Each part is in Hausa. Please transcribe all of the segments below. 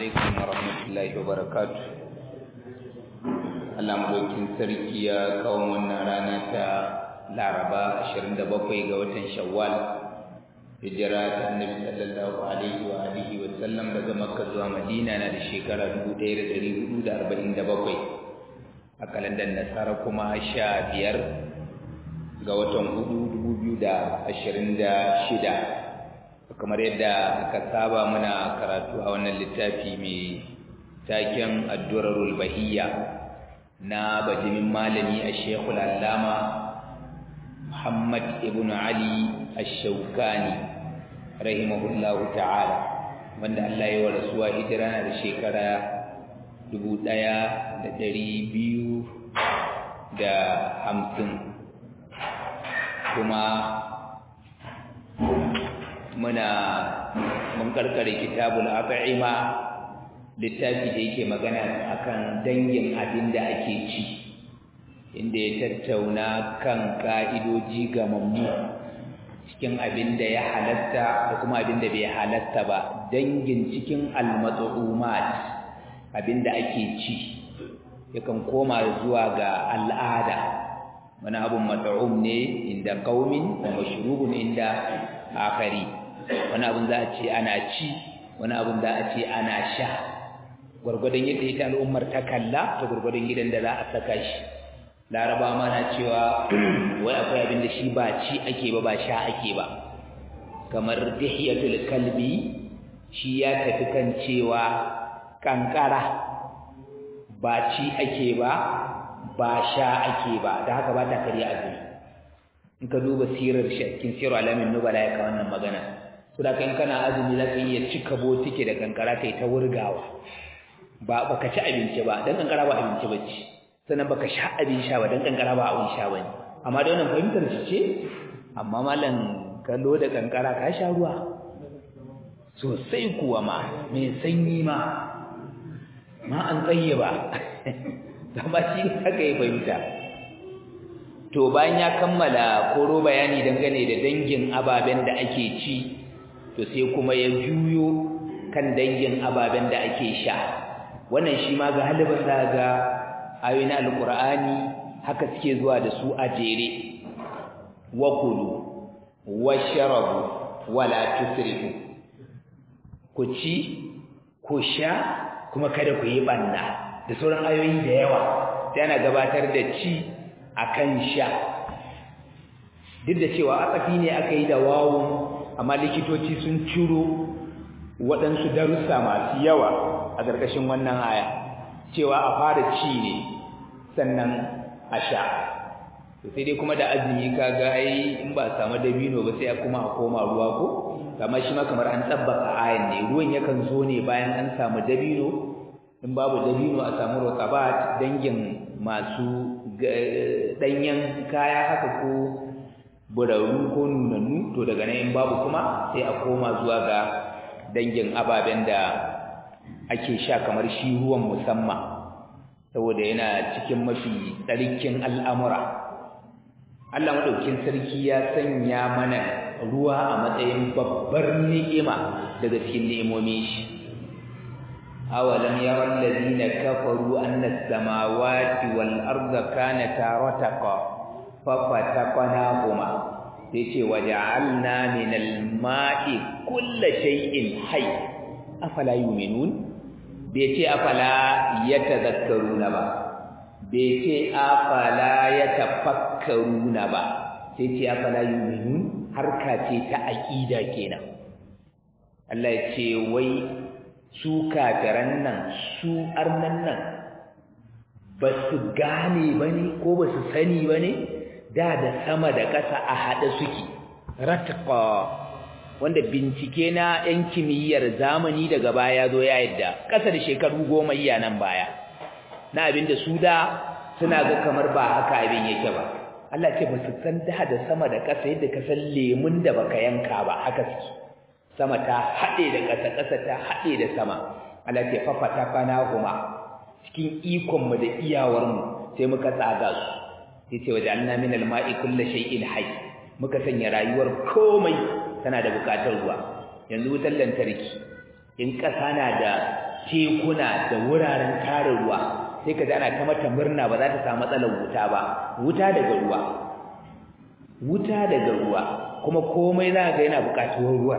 alaikum wa rahmatullahi wa barakatuh Allah madaukin sarki ya kawo wannan rana ta Laraba 27 ga watan Shawwal hijira ta Annabi sallallahu alaihi wa alihi wa sallam daga Makka zuwa Madina na da shekara 1447 a kalandar Nasara kuma 15 ga watan 4 2026 kamar yadda aka saba muna karatu a wannan littafi mai taken addurarul bahiyya na bajimin malami a shekul allama muhammad ibn ali ash-shawkani rahimahullahu ta'ala wanda Allah ya wa rasuwa hijira na da shekara dubu ɗaya da ɗari biyu da hamsin kuma muna mun karkare kitabul at'ima littafi da yake magana akan dangin abin da ake ci inda ya tattauna kan ka'idoji ga mammu cikin abin da ya halatta da kuma abin da bai halatta ba dangin cikin almat'umat abin da ake ci yakan koma zuwa ga al'ada wani abun mat'um ne inda qaumin wa mashrubun inda akari wani abin za a ce ana ci wani abin za a ce ana sha gwargwadon yadda ita al'ummar ta kalla ta gwargwadon gidan da za a saka shi laraba ma na cewa wai akwai abin da shi ba ci ake ba ba sha ake ba kamar dihiyatul kalbi shi ya tafi kan cewa kankara ba ci ake ba ba sha ake ba da haka ba ta karya azumi in ka duba sirar shakin sirar alamin nubala ya ka wannan magana to da kan kana azumi za ka iya cika botike da kankara kai ta wurgawa ba baka ci abinci ba dan kankara ba abinci bace sannan baka sha abin sha ba dan kankara ba abin sha bane amma da wannan fahimtar shi ce amma malam kallo da kankara ka sha ruwa sosai kuwa ma mai sanyi ma ma an tsaye ba amma shi haka ya fahimta to bayan ya kammala koro bayani dangane da dangin ababen da ake ci to sai kuma ya juyo kan dangin ababen da ake sha wannan shi ma ga halibin za ga ayoyin alqur'ani haka suke zuwa da su a jere wa kulu washrabu wala tusrifu ku ci ku sha kuma kada ku yi banna da sauran ayoyi da yawa sai ana gabatar da ci akan sha duk da cewa atsafi ne aka yi da wawun amma likitoci sun ciro waɗansu darussa masu yawa a ƙarƙashin wannan aya cewa a fara ci ne sannan a sha to sai dai kuma da azumi kaga ai in ba a samu dabino ba sai kuma a koma ruwa ko amma shi ma kamar an tsabbaka ayan ne ruwan yakan zo ne bayan an samu dabino in babu dabino a samu rokabat dangin masu danyen kaya haka ko buraru ko nunannu to daga nan in babu kuma sai a koma zuwa ga dangin ababen da ake sha kamar shi ruwan musamman saboda yana cikin mafi tsarkin al'amura Allah madaukin sarki ya sanya mana ruwa a matsayin babbar ni'ima daga cikin ni'imomin shi أولم يرى الذين كفروا أن السماوات والأرض كانتا رتقا ففتقناهما تيشي وجعلنا من الماء كل شيء حي أفلا يؤمنون بيتي أفلا يتذكرون با بيتي أفلا يتفكرون با تيشي أفلا يؤمنون حركة تأكيدا كينا الله يتشي وي su kafiran nan su arnan nan ba su gane ba ne ko ba su sani ba ne da da sama da ƙasa a haɗe suke ratqa wanda bincike na 'yan kimiyyar zamani daga baya zo ya yadda ƙasa da shekaru goma iya nan baya na abin da su da suna ga kamar ba haka abin yake ba Allah ce ba su san da da sama da ƙasa yadda ka san lemun da baka yanka ba haka suke sama ta haɗe da ƙasa ƙasa ta haɗe da sama Allah ce fafata kana huma cikin ikon mu da iyawar mu sai muka tsaga su yace waje anna min alma'i kullu shay'in hayy muka sanya rayuwar komai tana da buƙatar ruwa yanzu wutar lantarki in ƙasa na da tekuna da wuraren tare ruwa sai ka ji ana ta mata murna ba za ta samu matsalar wuta ba wuta daga ruwa wuta daga ruwa kuma komai za ga yana buƙatuwar ruwa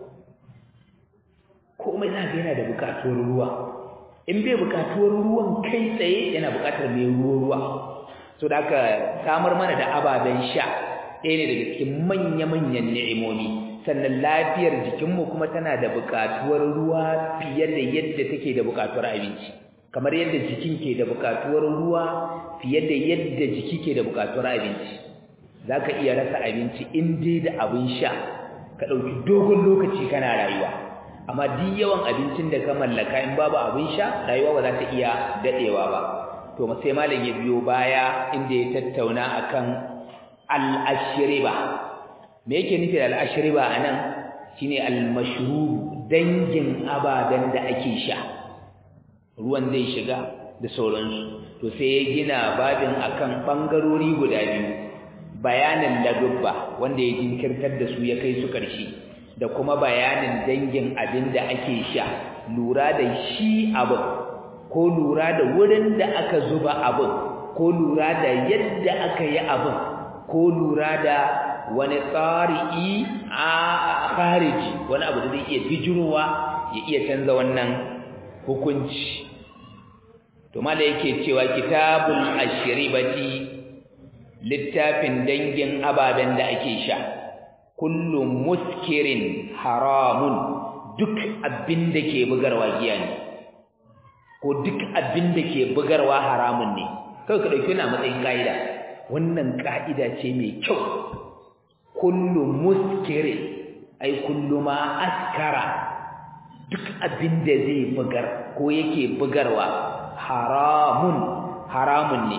komai za ga yana da buƙatuwar ruwa in bai buƙatuwar ruwan kai tsaye yana buƙatar mai ruwa ruwa so da aka samar mana da ababen sha ɗaya ne daga cikin manya-manyan ni'imomi sannan lafiyar jikinmu kuma tana da buƙatuwar ruwa fiye da yadda take da buƙatuwar abinci kamar yadda jikin ke da buƙatuwar ruwa fiye da yadda jiki ke da buƙatuwar abinci za ka iya rasa abinci in dai da abin sha ka ɗauki dogon lokaci kana rayuwa amma duk yawan abincin da ka mallaka in babu abin sha rayuwa ba za ta iya daɗewa ba to sai malam ya biyo baya inda ya tattauna akan al-ashriba me yake nufi da al-ashriba anan shine al-mashrub dangin ababen da ake sha ruwan zai shiga da sauransu to sai ya gina babin akan bangarori guda biyu bayanin ladubba wanda ya jinkirtar da su ya kai su ƙarshe da kuma bayanin dangin abin da ake sha lura da shi abin ko lura da wurin da aka zuba abin ko lura da yadda aka yi abin ko lura da wani tsari'i a khariji wani abu da zai iya bijirowa ya iya canza wannan hukunci to mala yake cewa kitabul ashribati littafin dangin ababen da ake sha kullu muskirin haramun duk abin da ke bugarwa giya ne ko duk abin da ke bugarwa haramun ne kawai ka dauki na matsayin kaida wannan kaida ce mai kyau kullu muskirin ai kullu ma askara duk abin da zai bugar ko yake bugarwa haramun haramun ne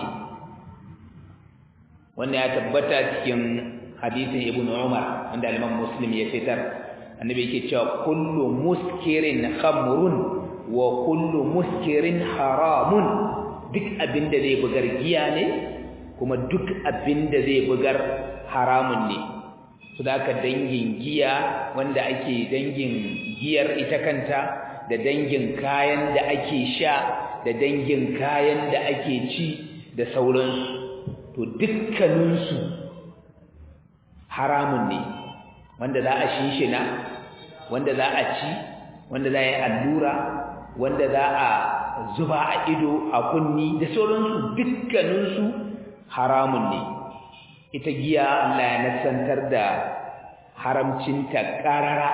wannan ya tabbata cikin hadisin ibnu umar wanda al-imam muslim ya fitar annabi yake cewa kullu muskirin khamrun wa kullu muskirin haramun duk abinda zai bugar giya ne kuma duk abinda zai bugar haramun ne su da aka dangin giya wanda ake dangin giyar ita kanta da dangin kayan da ake sha da dangin kayan da ake ci da sauransu to dukkaninsu haramun ne wanda za a shinshina wanda za a ci wanda za a yi allura wanda za a zuba a ido a kunni da sauransu dukkaninsu haramun ne ita giya Allah ya nasantar da haramcinta ƙarara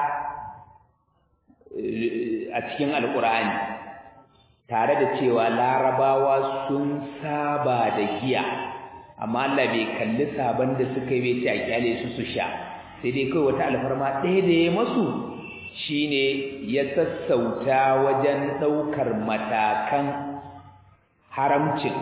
a cikin alƙur'ani tare da cewa larabawa sun saba da giya amma Allah bai kalli saban da suka yi bai ce a kyale su su sha sai dai kawai wata alfarma ɗaya da ya masu shine ya sassauta wajen ɗaukar matakan haramcin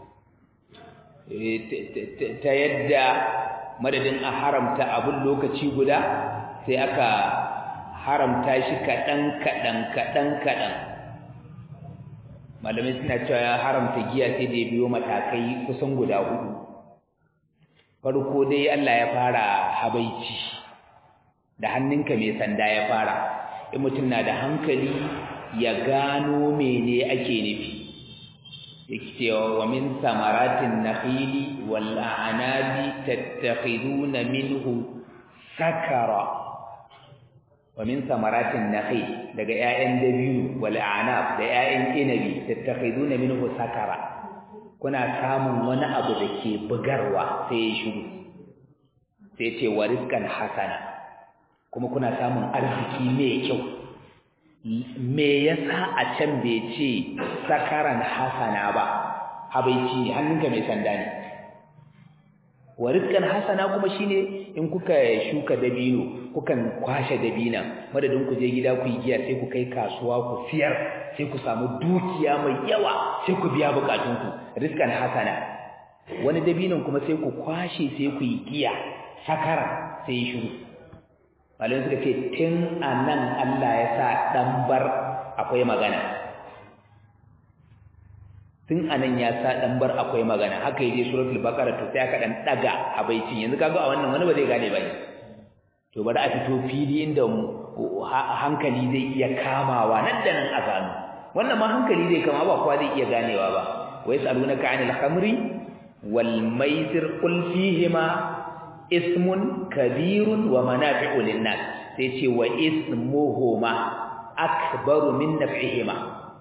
ta yadda madadin a haramta abin lokaci guda sai aka haramta shi kaɗan kaɗan kaɗan kaɗan malamai suna cewa ya haramta giya sai da ya biyo matakai kusan guda hudu farko dai Allah ya fara habaici da hannunka mai sanda ya fara in mutum na da hankali ya gano mene ake nufi yake cewa wa min samaratin nakhili wal a'nabi tattakhiduna minhu sakara wa min samaratin nakhil daga 'ya'yan dabiyu wal a'nab da 'ya'yan inabi tattakhiduna minhu sakara kuna samun wani abu da ke bugarwa sai ya shiru sai ce wa rizqan hasana kuma kuna samun arziki mai kyau me yasa a can bai ce sakaran hasana ba habaici ne hannunka mai sanda ne wa rizqan hasana kuma shine in kuka shuka dabino kukan kwashe dabina madadin ku je gida ku yi giya sai ku kai kasuwa ku siyar sai ku samu dukiya mai yawa sai ku biya bukatunku rizqan hasana wani dabinon kuma sai ku kwashe sai ku yi giya sakara sai ya shiru malamai suka ce tun a nan Allah ya sa ɗanbar akwai magana tun a nan ya sa ɗanbar akwai magana haka yaje suratul baqara to sai aka dan daga abaicin yanzu kaga a wannan wani ba zai gane ba to bari a fito fili inda hankali zai iya kamawa nan da nan a gano wannan ma hankali zai kama ba kowa zai iya ganewa ba wa yasalunaka anil khamri wal maisir qul fihima ismun kabirun wa manafi'u lin-nas sai ce wa ismuhuma akbaru min naf'ihima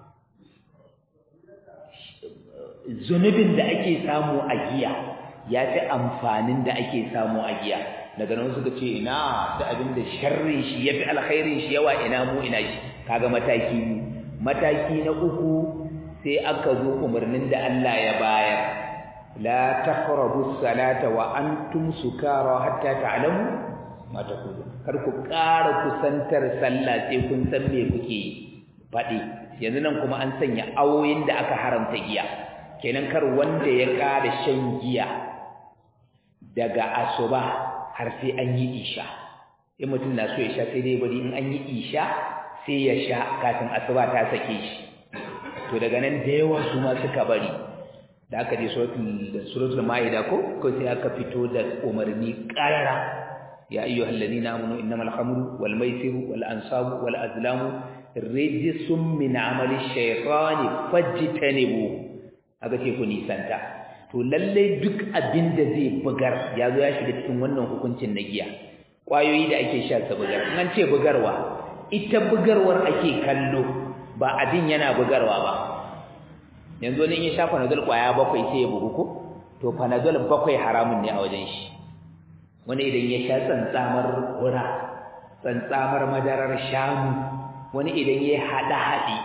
zunubin da ake samu a giya ya fi amfanin da ake samu a giya daga nan suka ce ina da abin da sharrin shi ya fi alkhairin shi yawa ina mu ina shi kaga mataki mataki na uku sai aka zo umarnin da Allah ya bayar la taqrabu salata wa antum sukara hatta ta'lamu ma taqulun kar ku ƙara kusantar sallah sai kun san me kuke faɗi yanzu nan kuma an sanya awoyin da aka haramta giya kenan kar wanda ya ƙara shan giya daga asuba har sai an yi isha in mutum na so ya sha sai dai bari in an yi isha sai ya sha kafin asuba ta sake shi to daga nan da yawa su ma suka bari da aka je suratul ma'ida ko ko sai aka fito da umarni qarara ya ayyuhal ladina amanu innamal khamru wal maisiru wal ansabu wal azlamu rijsun min amali shaytani fajtanibu aka ce ku nisanta to lalle duk abin da zai bugar ya zo ya shiga cikin wannan hukuncin na giya kwayoyi da ake sha su bugar nan ce bugarwa ita bugarwar ake kallo ba abin yana bugarwa ba yanzu wani in ya sha panadol kwaya bakwai sai ya bugu ko to panadol bakwai haramun ne a wajen shi wani idan ya sha tsantsamar hura tsantsamar madarar shanu wani idan ya haɗa haɗi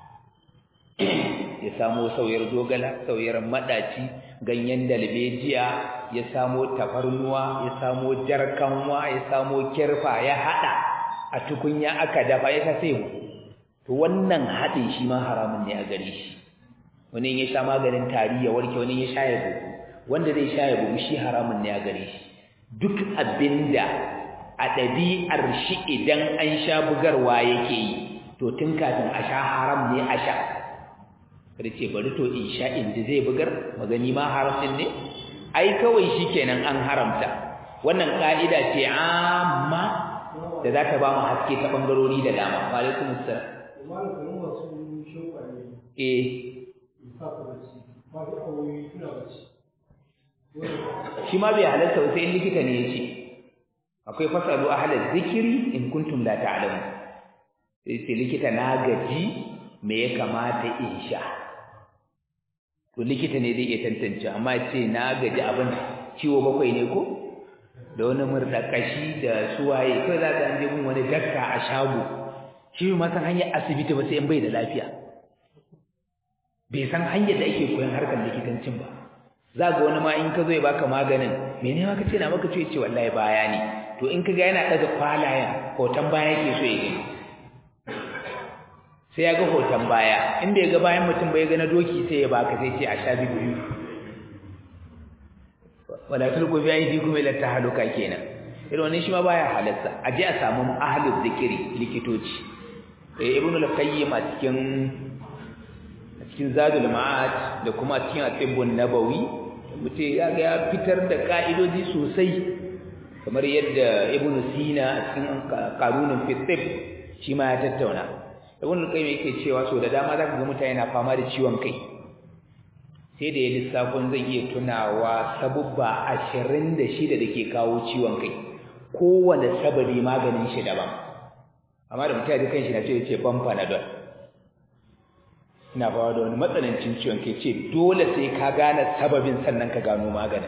ya samo sauyar zogala sauyar maɗaci ganyen dalbejiya ya samo tafarnuwa ya samo jarkanwa ya samo kirfa ya haɗa a tukunya aka dafa ya ta sai to wannan haɗin shi ma haramun ne a gare shi wani ya sha maganin tari ya warke wani ya sha ya bugu wanda zai sha ya bugu shi haramun ne a gare shi duk abinda a ɗabi'ar shi idan an sha bugarwa yake yi to tun kafin a sha haram ne a sha kada ce bari to in sha inda zai bugar magani ma haram ne ai kawai shikenan an haramta wannan ka'ida ce amma da za ta ba mu haske ta bangarori da dama wa alaikum assalam eh shi ma bai halatta ba sai likita ne ya ce akwai fasalu ahlal zikiri in kuntum la ta'lamu sai sai likita na gaji me ya kamata in sha to likita ne zai iya tantance amma ce na gaji abin ciwo bakwai ne ko da wani murdakashi da suwaye kai za ka je gun wani dakta a shago shi ma san hanyar asibiti ba sai in bai da lafiya bai san hanyar da ake koyon harkar likitancin ba za ga wani ma in ka zo ya baka maganin mene ma ka ce na maka ce ce wallahi baya ne to in ka ga yana daga kwalayen hoton baya yake so ya gani sai ya ga hoton baya in bai ga bayan mutum bai ga na doki sai ya baka sai ce a sha biyu wala tulqu bi aydikum ila tahaluka kenan irin wannan shi ma baya halatta a je a samu ahlul zikiri likitoci eh ibnu al-qayyim a cikin a cikin zadul ma'ad da kuma cikin at-tibbun nabawi mutum ya ga ya fitar da ka'idoji sosai kamar yadda ibnu sina a cikin qanunin fi shi ma ya tattauna ibn al-qayyim yake cewa so da dama zaka ga mutane na fama da ciwon kai sai da ya lissafin zai iya tunawa sabubba 26 da ke kawo ciwon kai kowane sababi maganin shi daban amma da mutane kan shi na ce ce ban panadol ina bawa da wani matsanancin ciwon kai ce dole sai ka gane sababin sannan ka gano maganin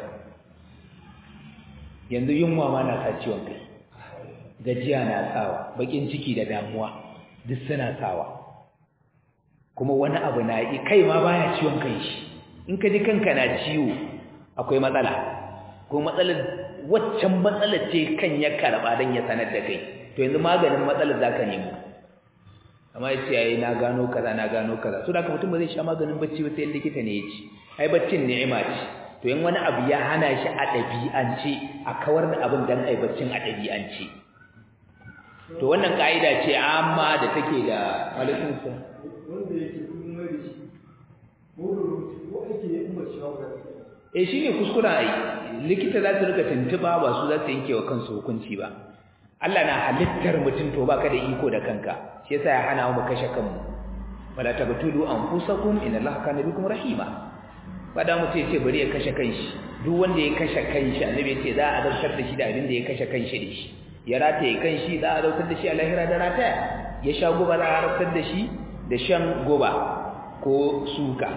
yanzu yunwa ma na sa ciwon kai gajiya na sawa bakin ciki da damuwa duk suna sawa kuma wani abu na yi kai ma baya ciwon kai shi in ka ji kanka na ciwo akwai matsala ko matsalar waccan matsalar ce kan ya karba dan ya sanar da kai to yanzu maganin matsalar zaka nemo amma yace yayi na gano kaza na gano kaza so da haka mutum ba zai sha maganin bacci ba sai likita ne ya ci ai baccin ni'ima ce to in wani abu ya hana shi a ɗabi'ance a kawar da abin dan ai baccin a ɗabi'ance to wannan ka'ida ce amma da take da alaikum salam wanda yake kudin mai da shi ko da rubutu ko aiki ne umar shi hawa eh shine kuskuren ai likita za su rika tuntuba ba su za su yanke wa kansu hukunci ba Allah na halittar mutum to baka da iko da kanka shi yasa ya hana mu kashe kanmu wala tabtulu anfusakum inna allaha kana bikum rahima fada mu ce ce bari ya kashe kanshi duk wanda ya kashe kanshi annabi ya ce za a zartar da shi da abin da ya kashe kanshi da shi ya rataye kanshi za a zartar da shi a lahira da rataya ya sha guba za a zartar da shi da shan guba ko suka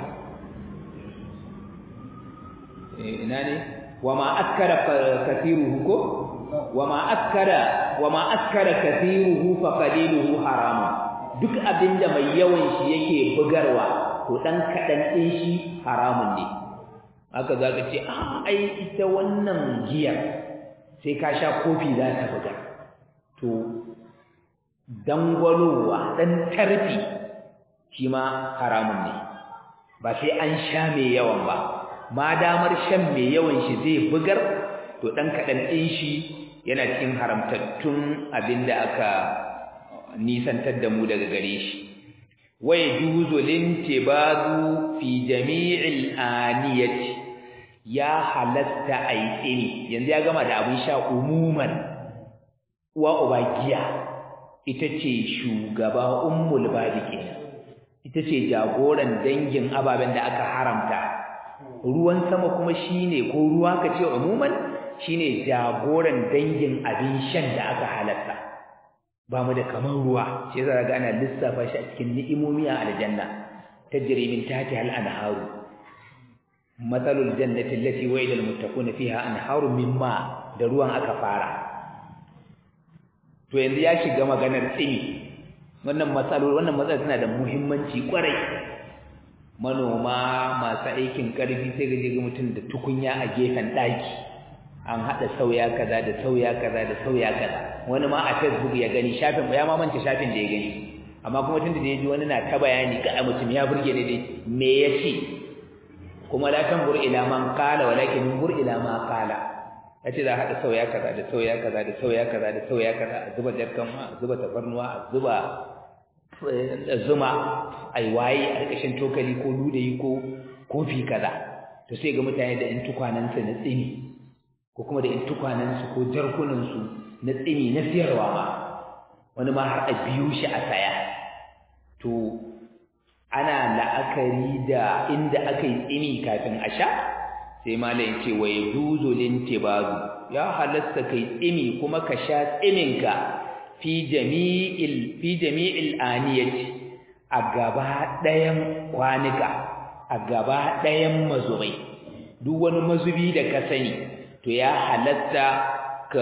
ina ne wa ma askara kathiruhu ko wa ma askara wa ma askara kathiruhu fa qaliluhu haramun duk abinda mai yawan shi yake bugarwa to dan kadan din shi haramun ne haka zaka ce ah ai ita wannan giyar sai ka sha kofi za ta buga to dangwalowa dan tarfi shi ma haramun ne ba sai an sha mai yawan ba ma damar shan mai yawan shi zai bugar to dan kadan din shi yana cikin haramtattun abinda aka nisantar da mu daga gare shi wai juzu lintibadu fi jami'il aniyati ya halatta aitsini yanzu ya gama da abin sha umuman uwa ubagiya ita ce shugaba ummul badi kenan ita ce jagoran dangin ababen da aka haramta ruwan sama kuma shine ko ruwa kace umuman shine jagoran dangin abin shan da aka halatta ba mu da kaman ruwa shi yasa ga ana lissafa shi a cikin ni'imomi a aljanna tajri min tahtiha al-anharu mathalul jannati allati wa'ida al-muttaquna fiha anharun min ma da ruwan aka fara to yanzu ya shiga maganar tsini wannan matsaloli wannan matsalar tana da muhimmanci kwarai manoma masu aikin karfi sai ga ga mutum da tukunya a gefen daki an hada sauya kaza da sauya kaza da sauya kaza wani ma a Facebook ya gani shafin ya ma manta shafin da ya gani amma kuma tunda da ya ji wani na ta bayani ga mutum ya burge ne dai me yace kuma la tanzur ila man qala walakin anzur ila ma qala yace za a hada sauya kaza da sauya kaza da sauya kaza da sauya kaza a zuba jarkan a zuba tafarnuwa a zuba zuma ai waye a ƙarƙashin tokali ko ludayi ko kofi kaza to sai ga mutane da in tukwanansu na tsini ko kuma da in tukwanansu ko jarkunansu na tsini na siyarwa ma wani ma har a biyu shi a saya to ana la'akari da inda aka yi tsini kafin a sha sai malai ce wa yajuzu lintibazu ya halasta kai tsini kuma ka sha tsininka fi jami'il fi jami'il aniyati a gaba ɗayan kwanuka a gaba ɗayan mazubai duk wani mazubi da ka sani to ya halatta ka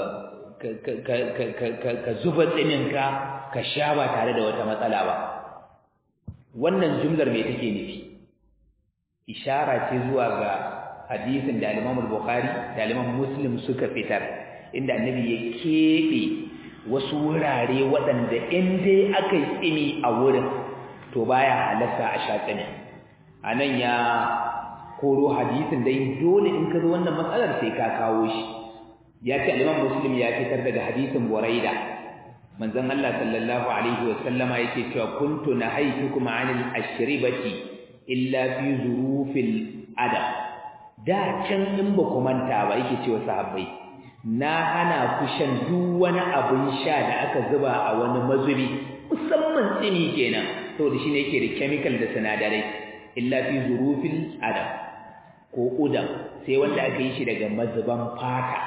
ka zuba tsininka ka sha ba tare da wata matsala ba wannan jumlar me take nufi ishara ce zuwa ga hadisin da al-Imam al-Bukhari da al-Imam Muslim suka fitar inda annabi ya kebe wasu wurare waɗanda in dai aka yi tsini a wurin to baya halatta a sha tsini anan ya koro hadisin dai dole in ka zo wannan matsalar sai ka kawo shi ya ce al-Imam Muslim ya fitar daga hadisin Buraida manzon Allah sallallahu alaihi wa sallama yake cewa kuntu nahaytukum 'anil ashribati illa fi zurufil adab da can in ba ku manta ba yake cewa sahabbai na hana ku shan duk wani abun sha da aka zuba a wani mazubi musamman tsini kenan saboda shine yake da chemical da sinadarai illa fi zurufil adab ko udam sai wanda aka yi shi daga mazuban fata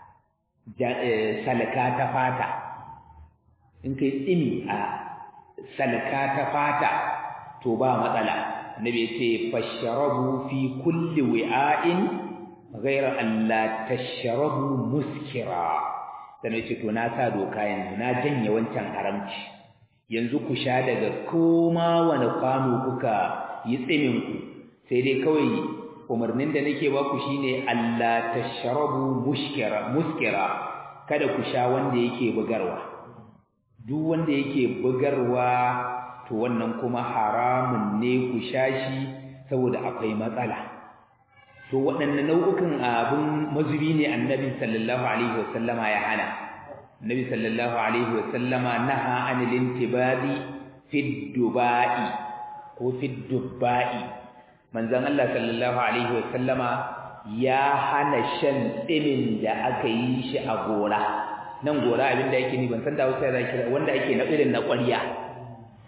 salka ta fata in kai tsini a salka ta fata to ba matsala annabi yace fashrabu fi kulli wi'ain ghayra an la tashrabu muskira dan yace to na sa doka yanzu na janye wancan haramci yanzu ku sha daga koma wani kwano kuka yi tsimin ku sai dai kawai umarnin da nake ba ku shine Allah tashrabu muskira muskira kada ku sha wanda yake bugarwa duk wanda yake bugarwa to wannan kuma haramun ne ku sha shi saboda akwai matsala to waɗannan nau'ukan abin mazubi ne annabi sallallahu alaihi wasallama ya hana annabi sallallahu alaihi wasallama naha anil intibadi fi dubai ko fi dubai manzon Allah sallallahu alaihi wasallama ya hana shan tsimin da aka yi shi a gora nan gora abinda yake ni ban san da Hausa da kira wanda ake na irin na ƙwarya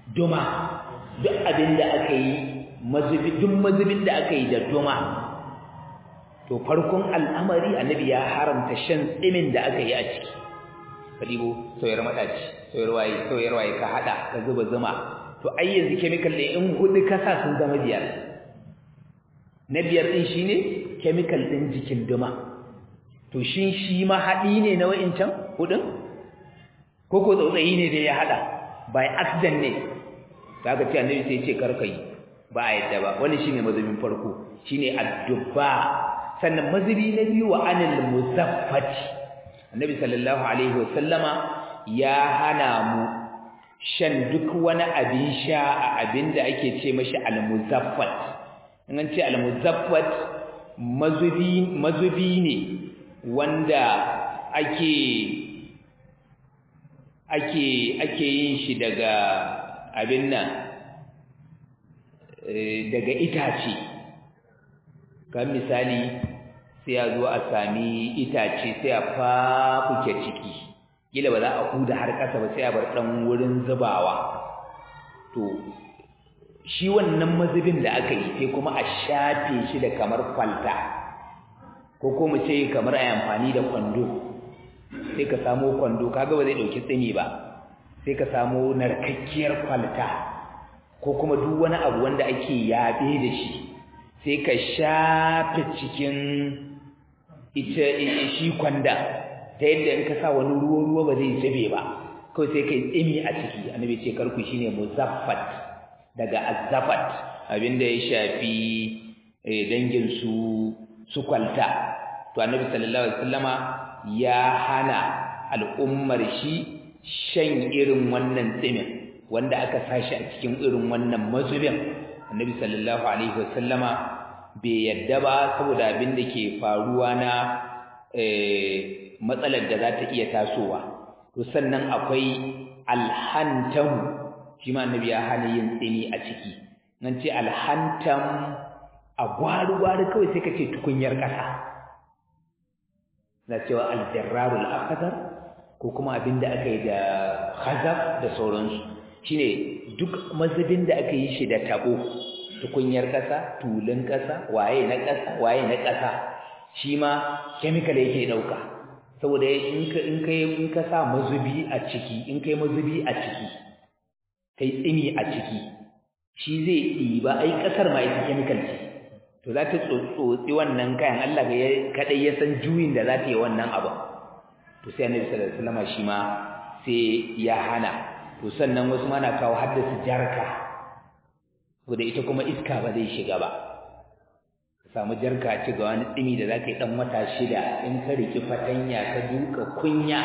duma duk abin da aka yi mazubi duk mazubin da aka yi da duma to farkon al'amari annabi ya haramta shan tsimin da aka yi a ciki ka ɗibo sauyar maɗaci sauyar waye sauyar waye ka haɗa ka zuba zuma to ai yanzu chemical ɗin in huɗu ka sa sun zama biyar na biyar ɗin shine chemical ɗin jikin duma to shin shi ma haɗi ne na wa'incan huɗun ko ko tsautsayi ne da ya haɗa by accident ne ta ka ce annabi sai ce karka yi ba a yadda ba wani shine mazubin farko shine addubba sannan mazubi na biyu wa anil muzaffati annabi sallallahu alaihi wasallama ya hana mu shan duk wani abin sha a abin da ake ce mashi al-muzaffat in an ce al-muzaffat mazubi mazubi ne wanda ake ake ake yin shi daga abin nan daga itace kan misali sai ya zo a sami itace sai a fafuke ciki kila ba za a huda har ƙasa ba sai a bar ɗan wurin zubawa to shi wannan mazubin da aka yi sai kuma a shafe shi da kamar kwalta ko ko mu ce kamar a amfani da kwando sai ka samo kwando kaga ba zai ɗauki tsini ba sai ka samo narkakkiyar kwalta ko kuma duk wani abu wanda ake yaɓe da shi sai ka shafe cikin ita shi kwanda ta yadda in ka sa wani ruwa ruwa ba zai zube ba kawai sai kai tsimi a ciki annabi ce karku shine muzaffat daga azzafat abinda ya shafi dangin su su kwalta to annabi sallallahu alaihi wasallama ya hana al'ummar shi shan irin wannan tsimin wanda aka sashi a cikin irin wannan mazubin annabi sallallahu alaihi wasallama bai yadda ba saboda abin da ke faruwa na matsalar da za ta iya tasowa to sannan akwai alhantam shi ma annabi ya hana yin tsini a ciki nan ce alhantam a gwari-gwari kawai sai ka ce tukunyar ƙasa na cewa aljarrarul akadar ko kuma abin da aka yi da khazaf da sauransu shine duk mazubin da aka yi shi da tabo tukunyar ƙasa tulun ƙasa waye na ƙasa waye na ƙasa shi ma chemical yake ɗauka saboda in ka in kai in ka sa mazubi a ciki in kai mazubi a ciki kai tsimi a ciki shi zai ɗiba ai ƙasar ma ita chemical ce to za ta tsotsotsi wannan kayan Allah kaɗai ya san juyin da za ta yi wannan abu to sai annabi sallallahu alaihi wasallam shi ma sai ya hana to sannan wasu ma na kawo haddasa jarka saboda ita kuma iska ba zai shiga ba ka samu jarka ci ga wani tsimi da za ka yi ɗan wata shida in ka riki fatanya ka duka kunya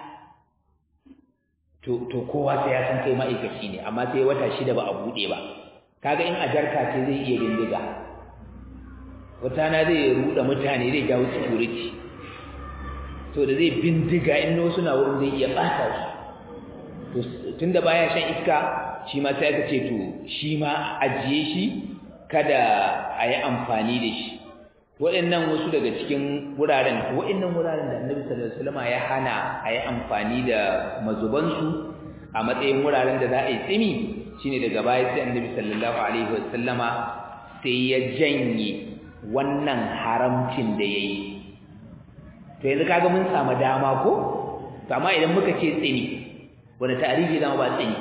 to to kowa sai ya san kai ma'aikaci ne amma sai wata shida ba a buɗe ba kaga in a jarka ce zai iya bindiga wata na zai ruɗa mutane zai jawo security to da zai bindiga in wasu na wurin zai iya ɓata su to tunda baya shan iska shi ma sai aka ce to shi ma ajiye shi kada a yi amfani da shi waɗannan wasu daga cikin wuraren waɗannan wuraren da annabi sallallahu alaihi wasallam ya hana a yi amfani da mazubansu a matsayin wuraren da za a yi tsimi shine daga baya sai annabi sallallahu alaihi wasallama sai ya janye wannan haramcin da yayi to yanzu kaga mun samu dama ko to amma idan muka ce tsini wanda tarihi zama ba tsini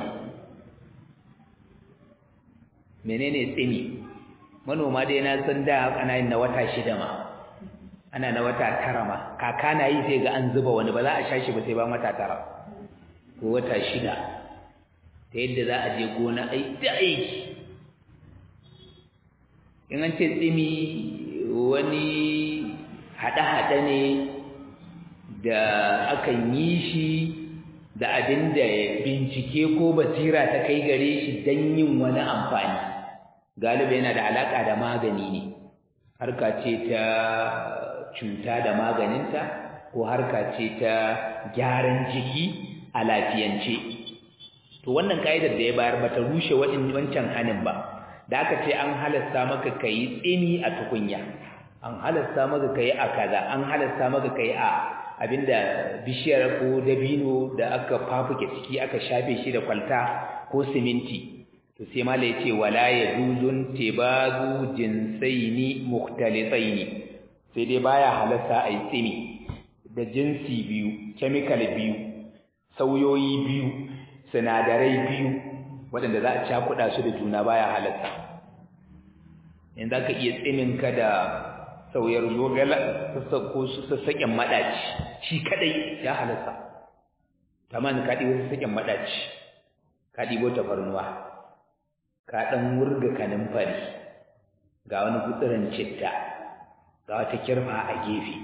menene tsini manoma dai na san da ana yin na wata shida ma ana na wata tara ma kaka na yi sai ga an zuba wani ba za a sha shi ba sai ba wata tara ko wata shida ta yadda za a je gona ai da aiki in an ce tsimi wani haɗe-haɗe ne da akan yi shi da abin da bincike ko basira ta kai gare shi don yin wani amfani galiba yana da alaƙa da magani ne harka ce ta cuta da maganinta ko harka ce ta gyaran jiki a lafiyance to wannan ka'idar da ya bayar bata rushe wancan hanin ba da aka ce an halasta maka kai tsini a tukunya an halasta maka kai a kaza an halasta maka kai a abinda bishiyar ko dabino da aka fafuke ciki aka shafe shi da kwalta ko siminti to sai mala yace wala yajuzun tibazu jinsaini mukhtalitaini sai dai baya halatta ai tsimi da jinsi biyu chemical biyu sauyoyi biyu sinadarai biyu waɗanda za a cakuɗa su da juna baya halatta in za ka iya tsimin ka da sauyar zogala ko sassaƙen maɗaci shi kaɗai ya halatta tamani ka ɗibo sassaƙen maɗaci ka ɗibo tafarnuwa ka ɗan wurga kanin fari ga wani gutsurin citta ga wata kirfa a gefe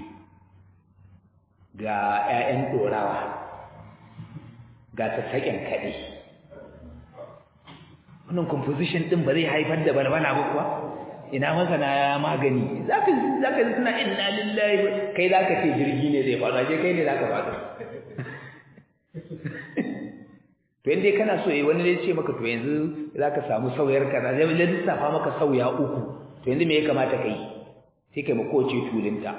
ga 'ya'yan ɗorawa ga sassaƙen kaɗai wannan composition ɗin ba zai haifar da balbala ba kuwa ina masana magani zaka zaka ji suna inna lillahi kai zaka ce jirgi ne zai faɗa je kai ne zaka faɗa to inda kana so eh wani zai ce maka to yanzu zaka samu sauyar kaza zai lissafa maka sauya uku to yanzu me ya kamata kai sai kai makoci tulinta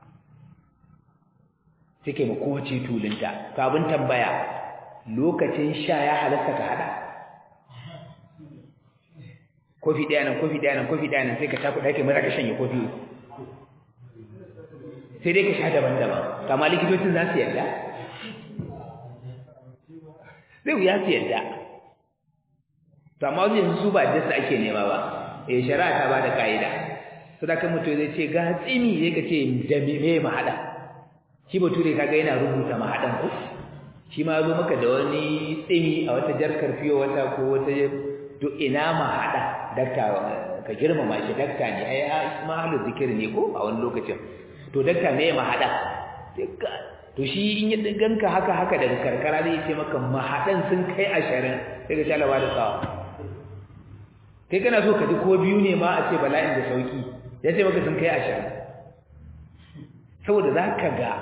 sai kai makoci tulinta to abin tambaya lokacin sha ya halatta ka hada kofi ɗaya nan kofi ɗaya nan kofi ɗaya nan sai ka taku ɗaya kai mara ka shanye kofi sai dai ka sha daban-daban kama likitocin za su yarda zai wuya su yarda to amma wajen su ba dasa ake nema ba eh shari'a ta ba da ka'ida to da kan mutum zai ce ga tsimi sai ka ce da me mahaɗa shi bature kaga yana rubuta mahaɗan ko shi ma zo maka da wani tsimi a wata jarkar fiye wata ko wata to ina mahaɗa dakta ka girmama shi dakta ne ai mahalu zikiri ne ko a wani lokacin to dakta ne ya mahada to shi in ya ganka haka haka daga karkara zai ce maka mahadan sun kai ashirin sai ka shalaba da sawa kai kana so ka ji ko biyu ne ma a ce bala'in da sauki ya ce maka sun kai ashirin saboda za ka ga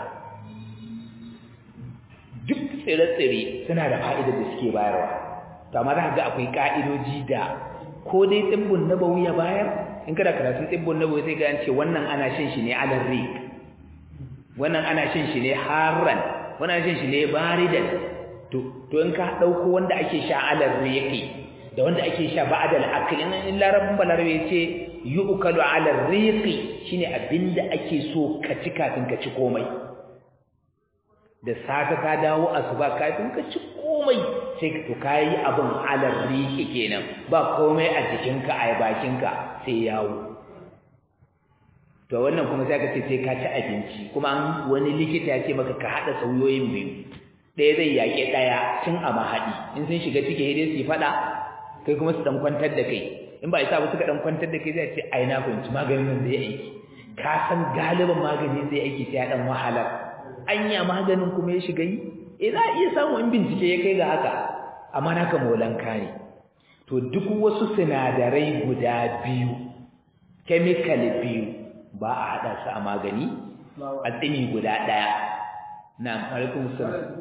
duk tsire-tsire suna da fa'idar da suke bayarwa to amma za ka ga akwai ka'idoji da ko dai tsibbun nabawi ya bayar in kada karatun tsibbun nabawi sai ga an ce wannan ana shan shi ne alal rik wannan ana shan shi ne harran wannan ana shan shi ne baridan to to in ka dauko wanda ake sha alal riqi da wanda ake sha ba'dal akli in larabin balarabe yace yu'kalu alal riqi shine abinda ake so ka ci kafin ka ci komai da safe ka dawo asuba kafin ka ci komai sai ka to kai abin alal riqi kenan ba komai a jikinka a bakinka sai yawo to wannan kuma sai ka ce sai ka ci abinci kuma wani likita ya ce maka ka hada sauyoyin biyu ɗaya zai yaƙe ɗaya tun a mahaɗi in sun shiga ciki dai su faɗa kai kuma su ɗan kwantar da kai in ba isa ba suka ɗan kwantar da kai zai ce ai na fahimci maganin nan zai aiki ka san galiban magani zai aiki sai ya ɗan wahalar anya maganin kuma ya shiga yi eh za a iya samu in bincike ya kai ga haka amma naka molanka ne to duk wasu sinadarai guda biyu chemical biyu ba a haɗa su a magani a tsini guda ɗaya na alaikun salam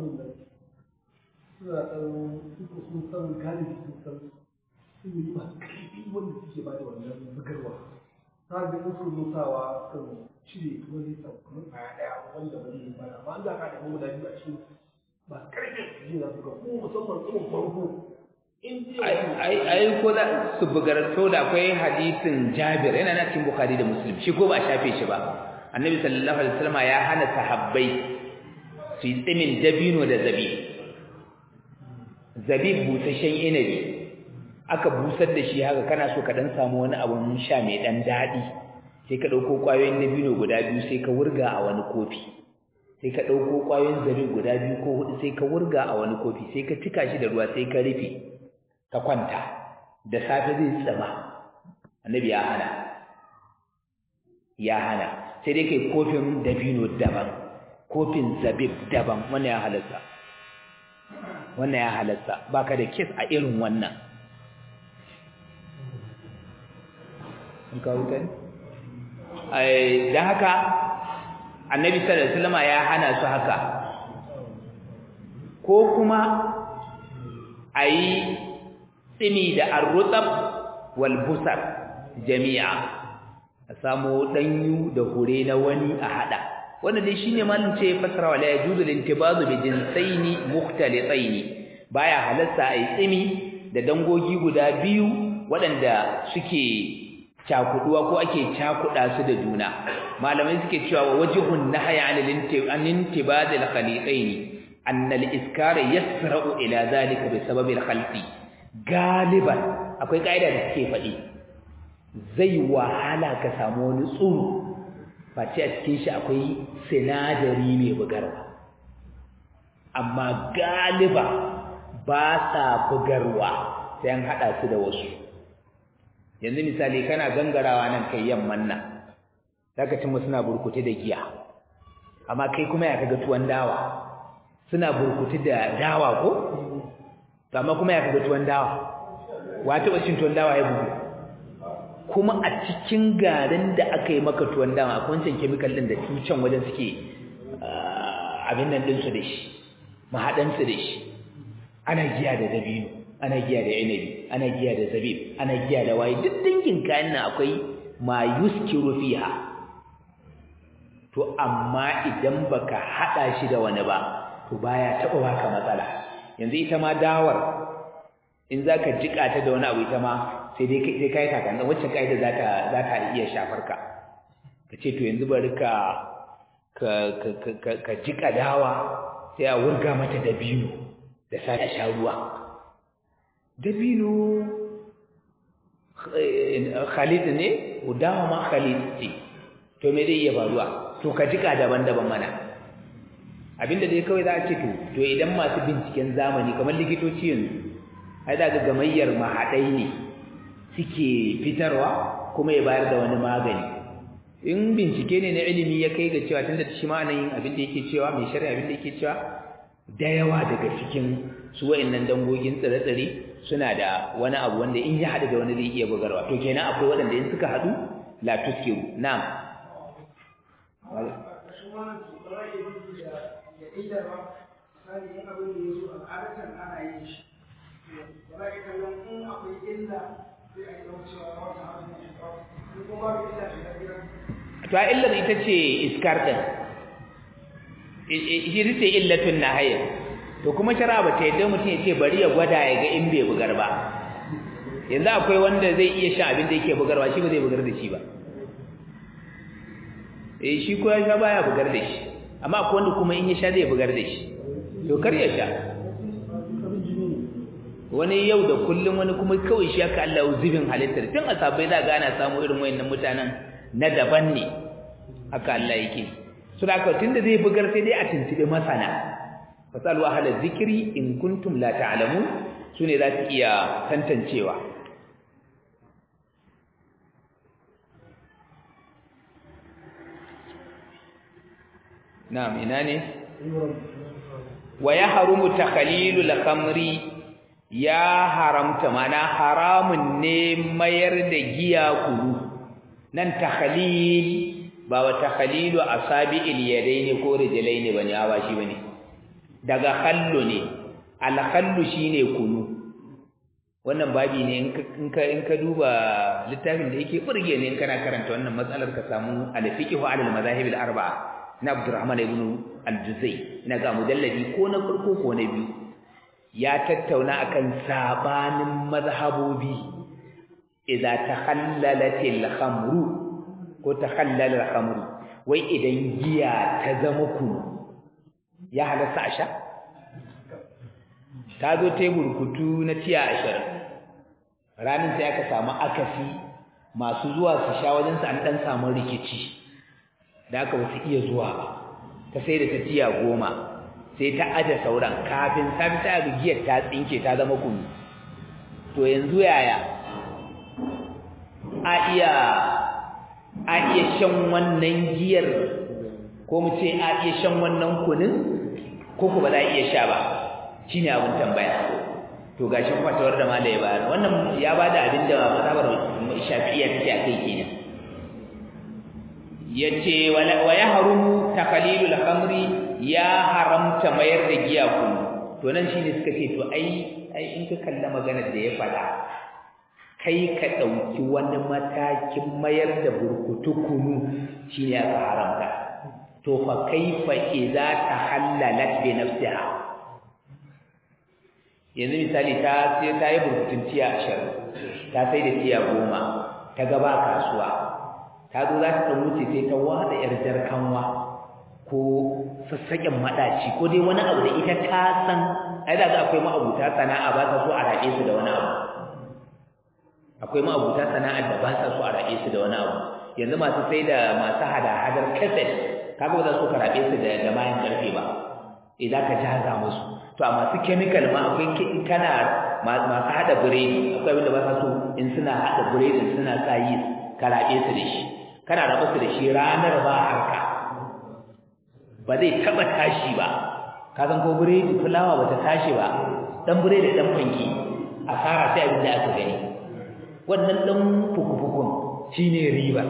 suna ɗan suka sun san galibi sun san sun yi masu ƙarfi wanda suke ba da wannan bugarwa ta ga in sun musawa kan cire kuma zai san kamar ƙwaya ɗaya wanda ba zai ba amma an za ka ɗaya guda biyu a cikin masu ƙarfin su ji na suka ko musamman tsohon farko ai ko da su bugar to da akwai hadisin Jabir yana na cikin Bukhari da Muslim shi ko ba a shafe shi ba Annabi sallallahu alaihi wasallam ya hana sahabbai su yi tsimin dabino da zabib zabib busasshen inabi aka busar da shi haka kana so ka dan samu wani abun sha mai dan dadi sai ka dauko kwayoyin dabino guda biyu sai ka wurga a wani kofi sai ka dauko kwayoyin zabib guda biyu ko hudu sai ka wurga a wani kofi sai ka cika shi da ruwa sai ka rufe ka kwanta da safe zai tsama annabi ya hana ya hana sai dai kai kofin dabino daban kofin zabib daban wannan ya halatta wannan ya halatta baka da kes a irin wannan in ka wuta ne ai dan haka annabi sallallahu alaihi wasallam ya hana su haka ko kuma ayi tsimi da arrutab wal busar jami'a a samu danyu da hure na wani a hada wannan dai shine malin ce fasara wala yajuzu lintibazu bi jinsaini mukhtalitaini baya halatta ai tsimi da dangogi guda biyu waɗanda suke cakuduwa ko ake cakuda su da juna malamai suke cewa wa wajhun nahya an intibad al khaliqaini anna al iskar yasra'u ila zalika bi sabab al khalqi galiban akwai kaida da suke faɗi zai wahala ka samu wani tsuru face a cikin shi akwai sinadari mai bugarwa amma galiba ba sa bugarwa sai an haɗa su da wasu yanzu misali kana gangarawa nan kai yamman nan zaka cin suna burkutu da giya amma kai kuma ya kaga tuwon dawa suna burkutu da dawa ko amma kuma ya kaga tuwon dawa wa taɓa cin tuwon dawa ya bugu kuma a cikin garin da aka yi maka tuwon dawa akwai wancan chemical din da tucan wajen suke abin nan ɗinsu da shi mahaɗansu da shi ana giya da dabino ana giya da inabi ana giya da zabib ana giya da waye duk dangin kayan nan akwai ma yuskiru fiha to amma idan baka hada shi da wani ba to baya taba baka matsala yanzu ita ma dawar in zaka jika ta da wani abu ita ma sai dai kai kai kakan wacce kaida za ta za ta iya shafar ka kace to yanzu bari ka ka ka ka jika dawa sai a wurga mata dabino da sai sha ruwa dabino khalid ne dawa ma khalid ce to me zai iya faruwa to ka jika daban-daban mana abinda dai kawai za a ce to to idan masu binciken zamani kamar likitoci yanzu ai da ga gamayyar mahaɗai ne suke fitarwa kuma ya bayar da wani magani in bincike ne na ilimi ya kai ga cewa tunda shi ma nan yin abin da yake cewa mai shari'a abin da yake cewa da yawa daga cikin su wa'annan dangogin tsire-tsire suna da wani abu wanda in ya haɗu da wani zai iya bugarwa to kenan akwai waɗanda in suka haɗu la tuskiru na'am to a illar ita ce iskar ɗin shi ce illatun nahaya to kuma shara ba ta yadda mutum ya ce bari ya gwada ya ga in bai bugar ba yanzu akwai wanda zai iya shan abin da yake bugarwa shi ba zai bugar da shi ba eh shi ko ya sha baya bugar da shi amma akwai wanda kuma in ya sha zai bugar da shi to kar ya sha wani yau da kullum wani kuma kawai shi aka Allah zubin halittar tun asabai za ga ana samu irin wayannan mutanen na daban ne haka Allah yake so da haka tunda zai bugar sai dai a tuntube masana fasalu ahla zikri in kuntum la ta'lamun sune za su iya tantancewa na'am ina ne wa yahrumu takhalilul khamri ya haramta mana haramun ne mayar da giya kulu nan takhalil ba wa takhalilu asabi'il yadaini ko rijlaini bane awa shi bane daga khallu ne al khallu shine kunu wannan babi ne in ka in ka duba littafin da yake burge ne in kana karanta wannan matsalar ka samu al fiqhu ala al madahib al arba'a na Abdurrahman ibn al-Juzay ina ga mujalladi ko na farko ko na biyu ya tattauna akan sabanin mazhabobi idza takhallalatil khamru ko takhallala al-khamru wai idan giya ta zama kunu ya halatta a sha ta zo tebur kutu na tiya ashirin ranar sai aka samu akasi masu zuwa su sha wajensu an ɗan samu rikici da aka wasu iya zuwa ba ta sai da ta tiya goma sai ta aje sauran kafin safi ta ga giyar ta tsinke ta zama kunu to yanzu yaya a iya a iya shan wannan giyar ko mu ce a iya shan wannan kunin ko ku ba za a iya sha ba shine abin tambaya to gashi fatawar da malai ba wannan ya bada abin da mazhabar shafi'iyya take akai kenan yace wa yahrumu taqlilul khamri ya haramta mayar da giya kunu to nan shine suka ce to ai ai in ka kalla maganar da ya fada kai ka dauki wani matakin mayar da burkutu kunu shine aka haramta to fa kaifa idza tahallalat bi nafsiha yanzu misali ta sai ta yi burkutun tiya ashirin ta sai da tiya goma ta gaba kasuwa ta zo za ta ɗan wuce sai ta wada yar jarkanwa ko sassaƙen maɗaci ko dai wani abu da ita ta san ai da akwai ma'abuta sana'a ba ta so a raɗe su da wani abu akwai ma'abuta sana'ar da ba sa so a raɗe su da wani abu yanzu masu sai da masu hada-hadar kaset kaga ba za su ka raɗe su da bayan ƙarfe ba idan ka jaza musu to a masu chemical ma akwai kana masu hada biredi akwai wanda ba sa so in suna hada biredin suna sa yi karabe su da shi kana raba su da shi ranar ba harka ba zai taba tashi ba ka san ko biredi fulawa bata tashi ba dan biredi dan fanki asara sai abin da aka gani wannan dan fukufukun shine riba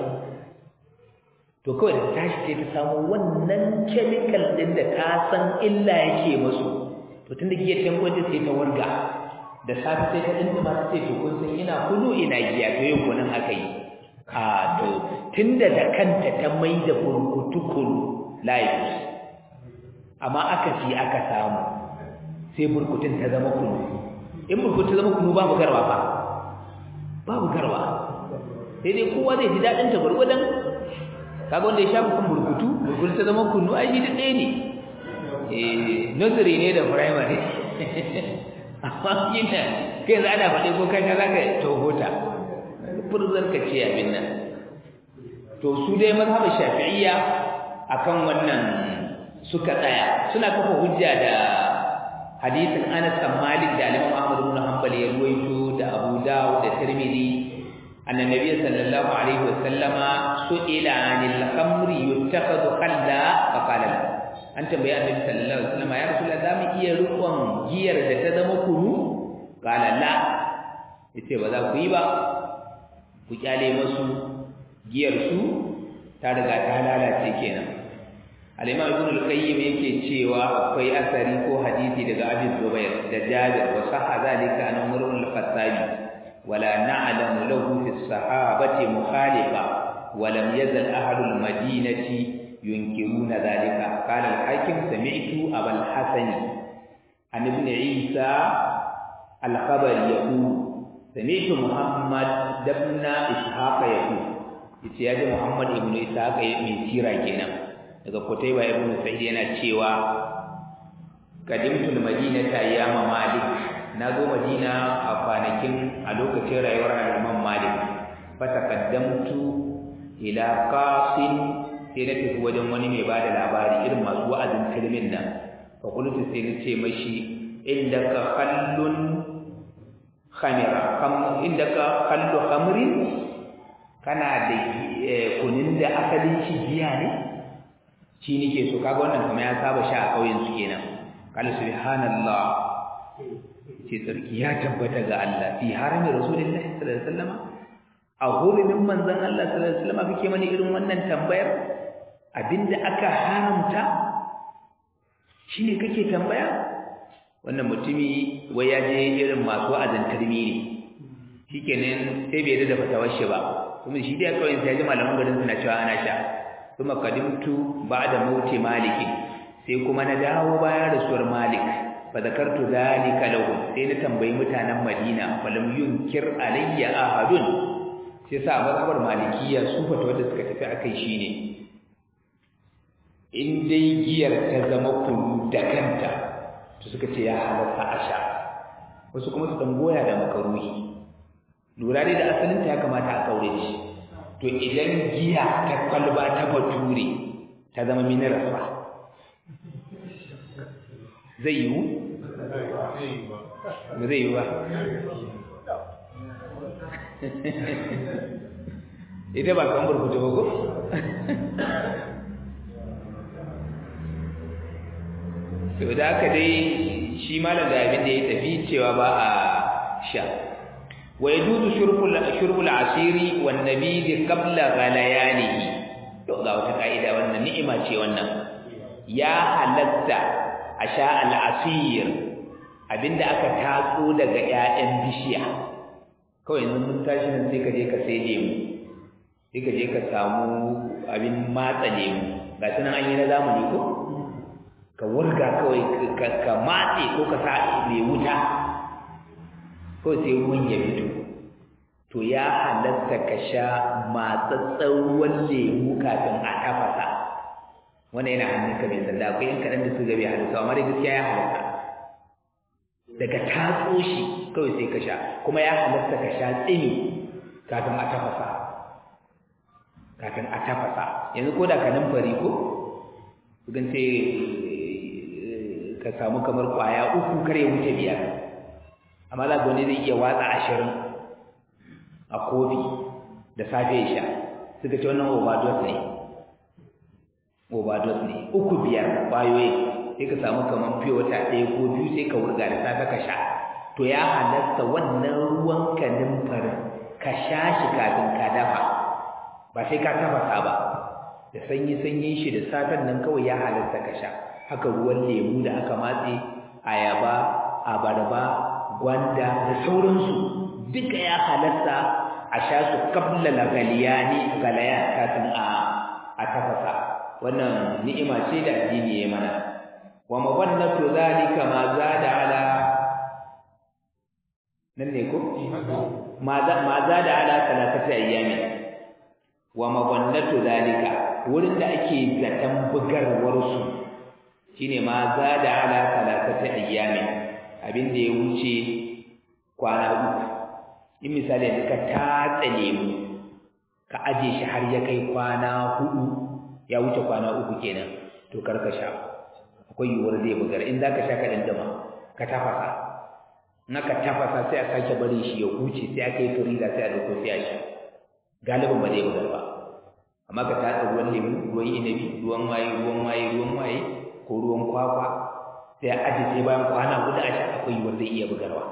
to kawai da tashi sai ta samu wannan chemical din da ta san illa yake musu to tunda giya ta gwaje sai ta warga da safi sai ta dinda ma sai to kun san ina kudu ina giya to yau kunan aka yi a to tunda da kanta ta mai da burkutu kulu life amma aka fi aka samu sai burkutun ta zama kulu in burkutun ta zama kulu babu garwa ba babu garwa sai dai kowa zai ji daɗin ta gwargwadon kaga wanda ya sha kun burkutu burkutu ta zama kunu ai shi ɗaya ne nursery ne da primary amma yana kai za ana faɗi ko kai za ka tohota furzar ka ce abin nan to su dai mazhabin shafi'iyya akan wannan suka tsaya suna kafa hujja da hadisin Anas bin Malik da Imam Ahmad ibn Hanbal ya ruwaito da Abu Dawud da Tirmidhi anna Nabiy sallallahu alaihi wasallama su'ila 'anil khamri yuttakhadhu khalla fa qala lahu an tambayi annabi sallallahu alaihi wasallam ya rasulullah zamu iya rukun giyar da ta zama kunu qala la yace ba za ku yi ba ku kyale musu giyar su ta riga ta lalace kenan al-imam ibn al-qayyim yake cewa akwai asari ko hadisi daga abi zubair da jabir wa sahha zalika an umar al-khattabi wala na'lamu lahu fi as-sahabati mukhalifa ولم يزل أهل المدينة ينكرون ذلك قال الحاكم سمعت أبا الحسن عن ابن عيسى الخبر يقول سمعت محمد بن إسحاق يقول يتياج محمد ابن إسحاق من سيرة كنا daga Kutaiba ibn Sa'id yana cewa qadimtul madinata ayyama Malik nazo Madina a kwanakin a lokacin rayuwar Imam Malik fa taqaddamtu ila qasin sai na tafi wajen wani mai ba da labari irin masu wa'azin kalmin nan fa qultu sai na ce mashi indaka khallun khamira kam indaka khallu khamrin kana da kunin da asalin shi giya ne shi nake so kaga wannan kuma ya saba sha a kauyen su kenan qala subhanallah ce sarki ya tabbata ga Allah fi harami rasulullahi sallallahu alaihi wasallam a hurumin manzon Allah sallallahu alaihi wasallam kake mani irin wannan tambayar abinda aka haramta shine kake tambaya wannan mutumi wai ya je irin masu azantarmi ne shikenan sai bai da fatawar shi ba kuma shi dai kawai sai ji malaman garin suna cewa ana sha kuma kadimtu ba'da mauti maliki sai kuma na dawo bayan rasuwar malik fa zakartu zalika lahu sai na tambayi mutanen madina falam yunkir alayya ahadun sai sa mazhabar malikiya su fata wanda suka tafi akai shine in dai giyar ta zama kunu da kanta to suka ce ya halatta a sha wasu kuma su dan goya da makaruhi lura dai da asalin ta ya kamata a kaure shi to idan giya ta kwalba ta bature ta zama mineral fa zai yiwu ba zai yiwu ba ita ba kan burkutu ba ko to da aka dai shi malam da abin da ya tafi cewa ba a sha wa yajuzu shurbul shurbul asiri wan nabid qabla ghalayanihi to ga wata kaida wannan ni'ima ce wannan ya halatta a sha al asir abinda aka tatso daga ƴaƴan bishiya kawai yanzu mun tashi nan sai ka je ka sai lemu sai ka je ka samu abin matsa lemu ga sunan an yi na zamani ko ka wurga kawai ka matse ko ka sa mai wuta ko sai ruwan ya fito to ya halatta ka sha matsatsen ruwan lemu kafin a tafasa wannan yana hannunka mai sanda akwai yan kaɗan da su gabe halitta amma dai gaskiya ya halatta daga tatso shi kawai sai ka sha kuma ya halatta ka sha tsini kafin a tafasa kafin a tafasa yanzu ko da ka numfari ko kugan sai ka samu kamar kwaya uku kar ya wuce biyar amma za wani zai iya watsa ashirin a kofi da safe ya sha suka ce wannan overdose ne overdose ne uku biyar kwayoyi sai ka samu kamar fiye wata ɗaya ko biyu sai ka wurga da safe ka sha to ya halatta wannan ruwan ka numfarin ka sha shi kafin ka dafa ba sai ka tafasa ba da sanyi sanyin shi da safen nan kawai ya halatta ka sha haka ruwan lemu da aka matse ayaba abarba gwanda da sauransu duka ya halatta a sha su kabla lagaliyani galaya kafin a a tafasa wannan ni'ima ce da addini ya mana wa mawannatu zalika ma zada ala nan ne ko ma zada ala salatati ayyami wa mawannatu zalika wurin da ake zaton bugarwar su shine ma zada ala salatati ayyami abin da ya wuce kwana uku in misali yanzu ka tatsa lemu ka aje shi har ya kai kwana hudu ya wuce kwana uku kenan to kar ka sha akwai yiwuwar zai bugar in zaka sha ka dindima ka tafasa in aka tafasa sai a sake bari shi ya huce sai aka yi firida sai a dauko sai a sha galibin ba zai bugar ba amma ka tatsa ruwan lemu ruwan inabi ruwan waye ruwan waye ruwan waye ko ruwan kwakwa sai a aje sai bayan kwana hudu a sha akwai yiwuwar zai iya bugarwa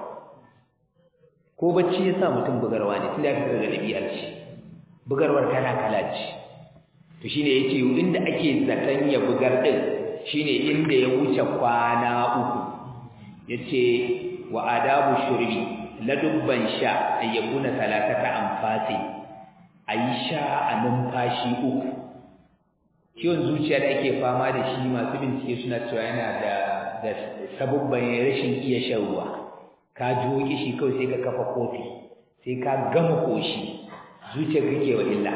ko bacci ya sa mutum bugarwa ne tunda aka daga ɗabi'ar shi bugarwar tana kala ce to shine yace inda ake zaton ya bugar din shine inda ya wuce kwana uku yace wa adabu shurbi ladubban sha ayyakuna salatata anfasi ayi sha a numfashi uku ciwon zuciya da ake fama da shi masu bincike suna cewa yana da da sabubban rashin iya shan ruwa ka ji kishi kawai sai ka kafa kofi sai ka gama koshi zuciyar kake wa illa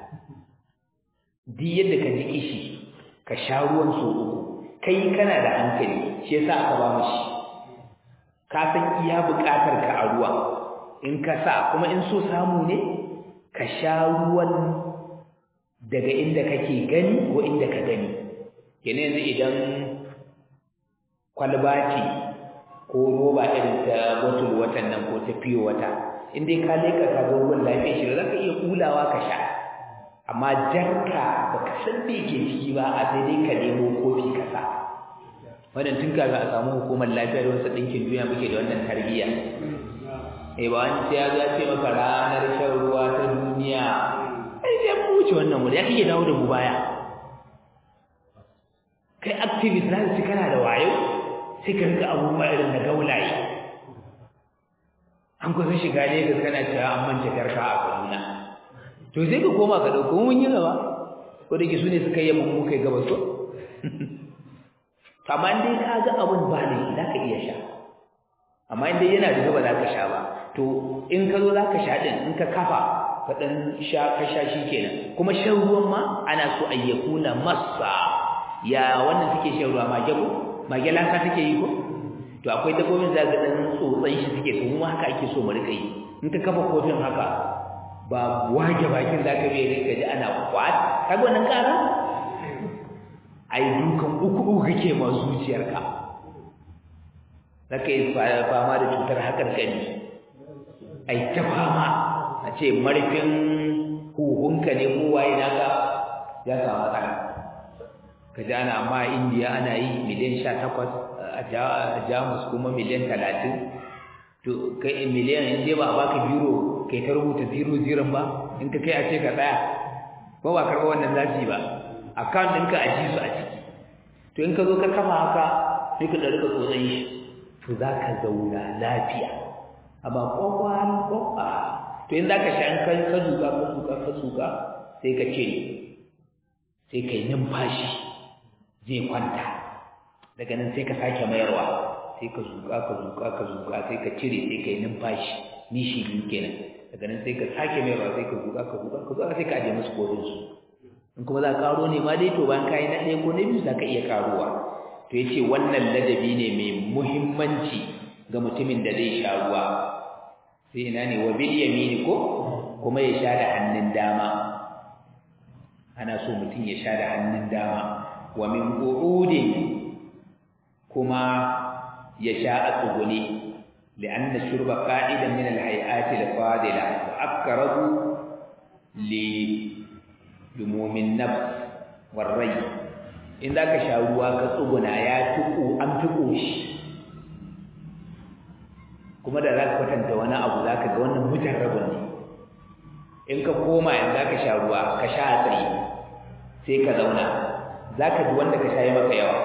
duk yadda ka ji kishi ka sha ruwan so uku kai kana da hankali shi yasa aka ba mu shi ka san iya buƙatar ka a ruwa in ka sa kuma in so samu ne ka sha ruwan daga inda kake gani ko inda ka gani kenan yanzu idan kwalba ce ko roba irin ta bottle watan nan ko ta fiyo wata in dai ka leka ka ga ruwan lafiya shi za ka iya kulawa ka sha amma jarka baka san me ke ciki ba a sai dai ka nemo kofi ka sa wannan tun kafin a samu hukumar lafiya da wasu ɗinkin duniya muke da wannan tarbiyya eh ba wani sai ya zo ya ce maka ranar shan ruwa ta duniya ai sai mu wuce wannan wuri ya kike dawo da mu baya kai activist na su kana da wayo sai ka rika abubuwa irin na gaulaye an kusa shiga ne ga kana cewa an manta karka a kaduna to sai ka koma ka dauko mun yi gaba ko da ke su ne suka yi mun kai gaba so amma in dai ka ga abun ba ne za ka iya sha amma in dai yana da gaba za ka sha ba to in ka zo za ka sha din in ka kafa ka dan sha ka sha shi kenan kuma shan ruwan ma ana so ayyakuna massa ya wannan suke shan ruwa mage ko mage lasa take yi ko to akwai dabbobin da ga dan tsotsan shi suke to mu haka ake so mu rika yi in ka kafa kofin haka ba wage bakin da ka bai rika ji ana kwat kaga wannan kara ai dukan uku uku kake ma zuciyarka zaka yi fama da cutar hakan kani ai ta fama a ce marfin huhunka ne ko waye naka ya samu matsala ka ji ana amma a indiya ana yi miliyan sha takwas a jamus kuma miliyan talatin to kai miliyan in dai ba a baka biro kai ta rubuta zero zero ba in ka kai a ce ka tsaya ko ba karɓa wannan zaci ba account ɗinka a ji su a ciki to in ka zo ka kafa haka sai ka ɗarika tsotson shi to za ka zauna lafiya amma kwakwan kwakwa to in za ka sha in ka zuka ka zuka ka zuka sai ka ce sai kai numfashi zai kwanta daga nan sai ka sake mayarwa sai ka zuƙa ka zuƙa ka zuƙa sai ka cire sai kai numfashi nishi biyu kenan daga nan sai ka sake mayarwa sai ka zuƙa ka zuƙa ka zuƙa sai ka aje musu kodin su in kuma za ka karo ne ma dai to bayan kayi na ɗaya ko na biyu za ka iya karuwa to yace wannan ladabi ne mai muhimmanci ga mutumin da zai sha ruwa sai ina ne wa bil yamini ko kuma ya sha da hannun dama ana so mutum ya sha da hannun dama wa min qu'udin kuma ya sha a tsugune li'anna shurba qa'idan min al-hay'at al-fadila wa aqrabu li lumumin nafs warrai in zaka sha ruwa ka tsuguna ya tuku an tuku shi kuma da zaka kwatanta wani abu zaka ga wannan mujarrabun ne in ka koma in zaka sha ruwa ka sha a tsaye sai ka zauna zaka ji wanda ka sha yi maka yawa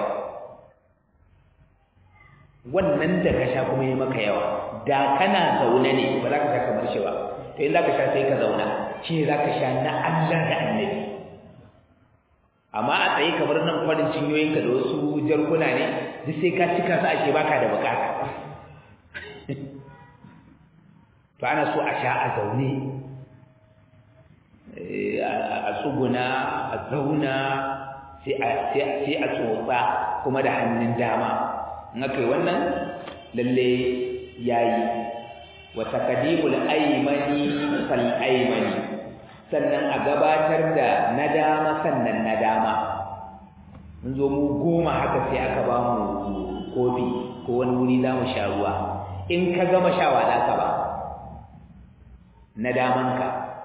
wannan da ka sha kuma yi maka yawa da kana zaune ne ba za ka sha kamar shi ba to in zaka sha sai ka zauna shi ne zaka sha na Allah da Annabi amma a tsaye kamar nan farin cinyoyinka da wasu jarkuna ne duk sai ka cika su ake baka da bukata to ana so a sha a zaune a tsuguna a zauna sai a tsotsa kuma da hannun dama in aka yi wannan lalle yayi wa taqdimul aymani fal aymani sannan a gabatar da na dama sannan na dama mun zo mu goma haka sai aka ba mu kofi ko wani wuri za mu sha ruwa in ka gama shawa za ka ba na damanka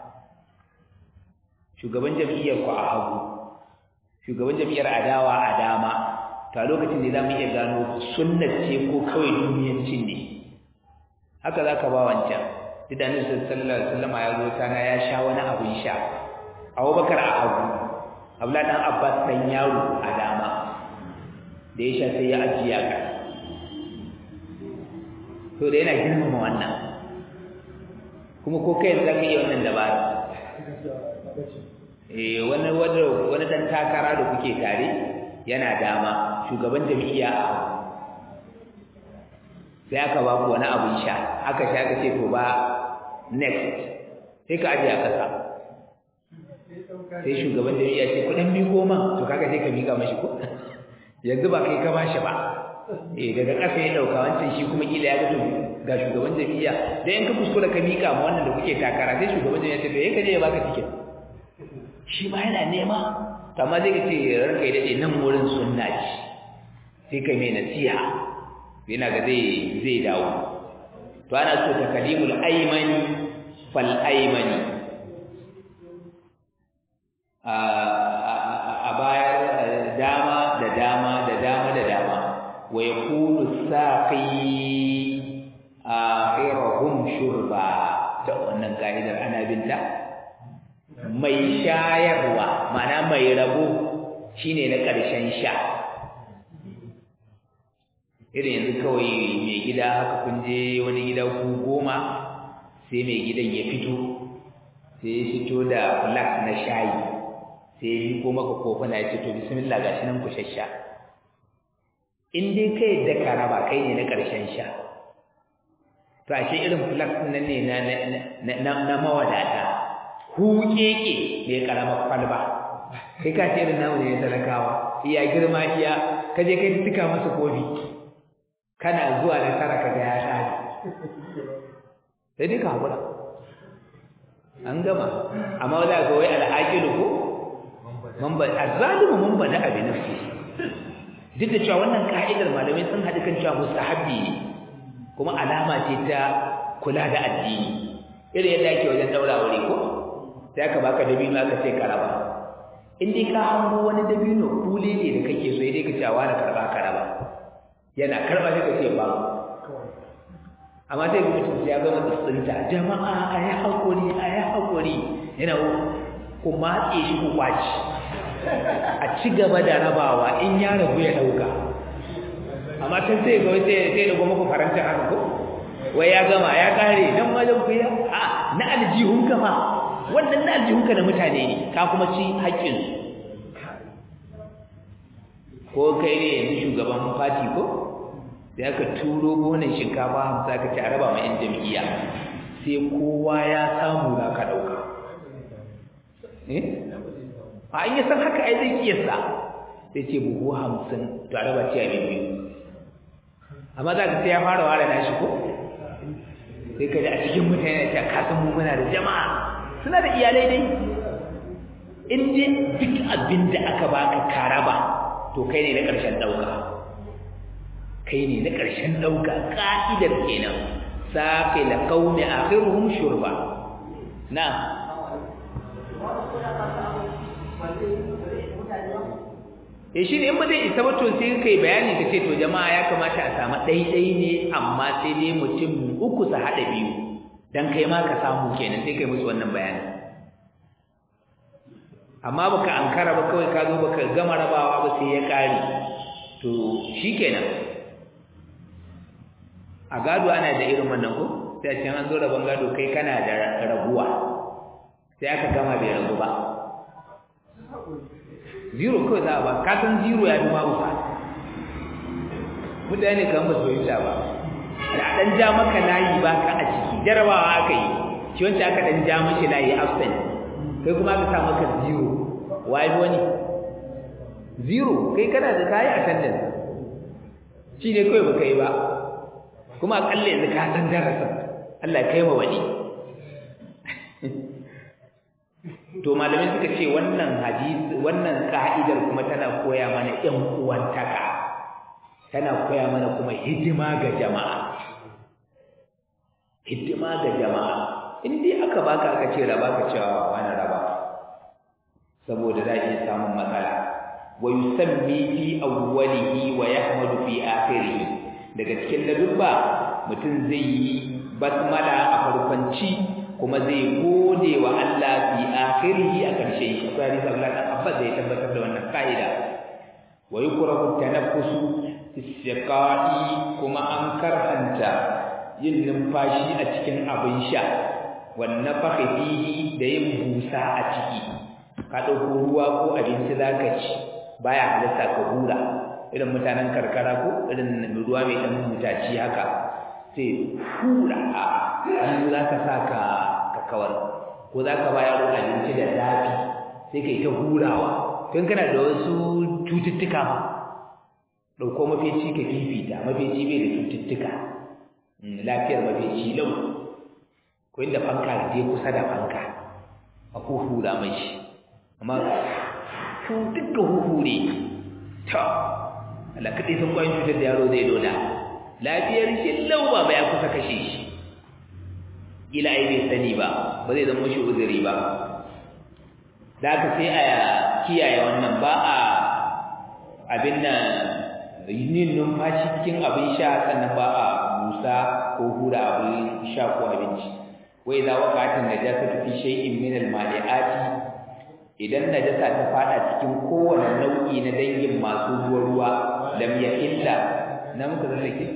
shugaban jam'iyyar ku a hagu shugaban jam'iyyar adawa a dama to a lokacin ne za mu iya gano sunnat ce ko kawai duniyancin ne haka za ka ba wancan duk da nufin sallallahu alaihi wasallam ya zo sana ya sha wani abin sha abubakar a hagu abla dan abbas dan yaro a dama da ya sha sai ya ajiya ka to da yana girmama wannan kuma ko kai za ka iya wannan dabara eh wani wani wani dan takara da kuke tare yana dama shugaban jami'a a sai aka ba ku wani abin sha aka sha aka ce to ba next sai ka aje a ƙasa sai shugaban jami'a ce kuɗin mi goma to kaga sai ka miƙa mashi ko yanzu ba kai ka bashi ba eh daga ƙasa ya ɗauka wancan shi kuma kila ya ga ga shugaban jami'a da in ka kuskura ka miƙa ma wannan da kuke takara sai shugaban jami'a ce to ya kaje ya baka tiket shi ma yana nema to amma zai ce ranka ya daɗe nan wurin sunna ce sai kai mai nasiha yana ga zai zai dawo to ana so takalimul aymani fal aymani a bayar dama da dama da dama da dama wa yakunu saqi akhirahum shurba da wannan ka'idar ana binta mai shayarwa mana mai rabo shine na ƙarshen sha irin yanzu kawai mai gida haka kun je wani gida ku goma sai mai gidan ya fito sai ya fito da flask na shayi sai ya miko maka kofuna ya ce to bismillah gashi nan ku shasha in dai kai da ka raba kai ne na ƙarshen sha to ashe irin flask nan ne na na na mawadata huƙeƙe mai ƙaramar kwalba kai ka ce irin namu ne na talakawa iya girma iya ka je kai tuka masa kofi kana zuwa da tara ka ga ya tsari sai dai ka haƙura an gama amma wanda ga wai al'aqilu ko man ba azzalimu man bada abi nafsi duk da cewa wannan ka'idar malamai sun haɗu kan cewa mustahabbi ne kuma alama ce ta kula da addini irin yadda ake wajen daura wuri ko sai aka baka dabino aka ce karaba in dai ka hango wani dabino kule ne da kake so dai ka ce wa na karba karaba yana karba sai ka ce ba amma sai mutum ya gama tsinta jama'a a yi haƙuri a yi haƙuri yana ku matse shi ku kwaci a ci gaba da rabawa in ya rabu ya ɗauka amma can sai ga sai sai da goma ku faranta haka ko wai ya gama ya kare nan wajen ku ya a na aljihun ka fa wannan na aljihun ka na mutane ne ka kuma ci haƙƙin ko kai ne yanzu shugaban fati ko da aka turo gonan shinkafa hamsa ka ci a raba ma 'yan jam'iyya sai kowa ya samu za ka ɗauka a an yi san haka ai zai kiyasta sai ce buhu hamsin to a raba ci a biyu amma za ka sai ya fara ware nashi ko sai ka ji a cikin mutane ta kasan mu muna da jama'a suna da iyalai dai in dai duk abin da aka baka karaba to kai ne na ƙarshen ɗauka kai ne na ƙarshen ɗauka ƙa'idar kenan saƙi la qaumi akhiruhum shurba na eh shi ne in ba zai isa ba to sai kai bayani ka ce to jama'a ya kamata a samu ɗaiɗai ne amma sai dai mutum uku su haɗa biyu dan kai ma ka samu kenan sai kai musu wannan bayani amma baka ankara ba kawai ka zo baka gama rabawa ba sai ya ƙare to shikenan a gado ana da irin wannan ko sai a can an zo rabon gado kai kana da raguwa sai aka gama bai ragu ba zero kawai za a ba ka san zero ya fi babu fa mutane kan ba su fahimta ba da dan ja maka layi ba ka a ciki jarabawa aka yi shi wancan aka dan ja mashi layi absent kai kuma aka sa maka zero wai wani zero kai kana da kayi attendance shi ne kawai baka yi ba kuma akalla yanzu ka san darasin Allah ya kai ma wani to malamai suka ce wannan hadisi wannan ka'idar kuma tana koya mana ɗan uwantaka tana koya mana kuma hidima ga jama'a hidima ga jama'a in dai aka baka aka ce raba ka cewa wani raba saboda za iya samun matsala wa yusammi fi awwalihi wa yahmadu fi akhirih daga cikin ladubba mutum zai yi basmala a farkonci kuma zai gode wa Allah fi akhirih a karshe sai hadisi Allah dan Abbas da ya tabbatar da wannan kaida wa yukrahu tanaffusu istiqa'i kuma an karhanta yin numfashi a cikin abin sha wan nafakhi fihi da yin busa a ciki ka dauko ruwa ko abinci zaka ci baya halatta ka hura irin mutanen karkara ko irin ruwa mai dan mutaci haka sai hura a hannu zaka saka ka kawar ko zaka ba yaro abinci da zafi sai kai ta hurawa tun kana da wasu cututtuka ma dauko mafeci ka fifita mafeci bai da cututtuka lafiyar mafeci lau ko inda fanka je kusa da fanka a hura mai shi amma su duka huhure ta Allah kaɗai sun kwayin cutar da yaro zai loda lafiyar shi lau ba ya kusa kashe shi ila ai bai sani ba ba zai zama shi uzuri ba da aka sai a kiyaye wannan ba a abin nan yin numfashi cikin abin sha sannan ba a busa ko hura abin sha ko abinci wai za waqatin najasatu fi shay'in min al-mali'ati idan najasa ta fada cikin kowane nau'i na dangin masu ruwa ruwa lam yahilla na muka zama ke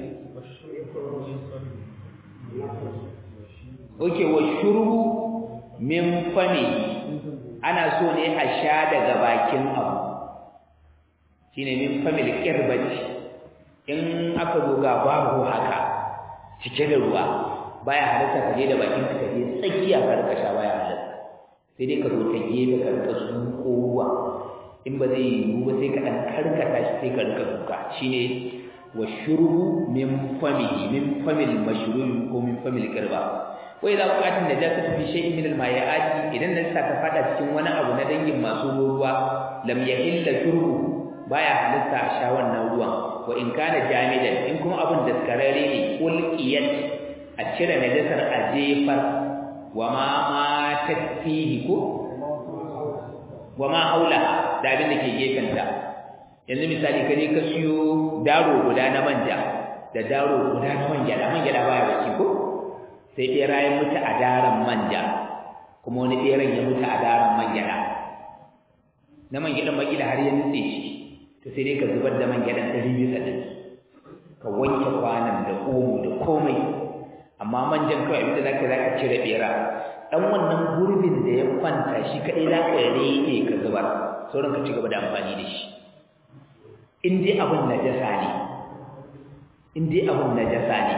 oke wa shurbu min fami ana so ne a sha daga bakin abu shine min fami kirbati in aka zo ga babu haka cike da ruwa baya halatta ka je da bakin ka je tsakiya ka rika sha baya halatta sai dai ka zo ta gefe ka rika zuƙo ruwa in ba zai yiwu ba sai ka ɗan karkata shi sai ka rika zuƙa shine wa shurbu min famihi min famil mashrubi ko min famil qirba wa idza waqatin najasatu fi shay'in min al-mayaati idan najasa ta fada cikin wani abu na dangin masu ruwa lam yahilla shurbu baya halitta a sha wannan ruwan wa in kana jamidan in kuma abun daskararre ne ulqiyat a cire najasar a jefar wa ma matat fihi ko wa ma haula da abin da ke gefenta yanzu misali kaje ka siyo daro guda na manja da daro guda na manja da manja da baya baki ko sai ɗera ya mutu a daren manja kuma wani ɗeran ya mutu a daren manja na manja da makila har ya nutse shi to sai dai ka zubar da manja da ɗari bisa ɗari ka wanke kwanan da omo da komai amma manjan kawai abinda zaka zaka cire bera dan wannan gurbin da ya kwanta shi kadai zaka rike ka zubar sauran ka ci gaba da amfani da shi in dai abin najasa ne in dai abin najasa ne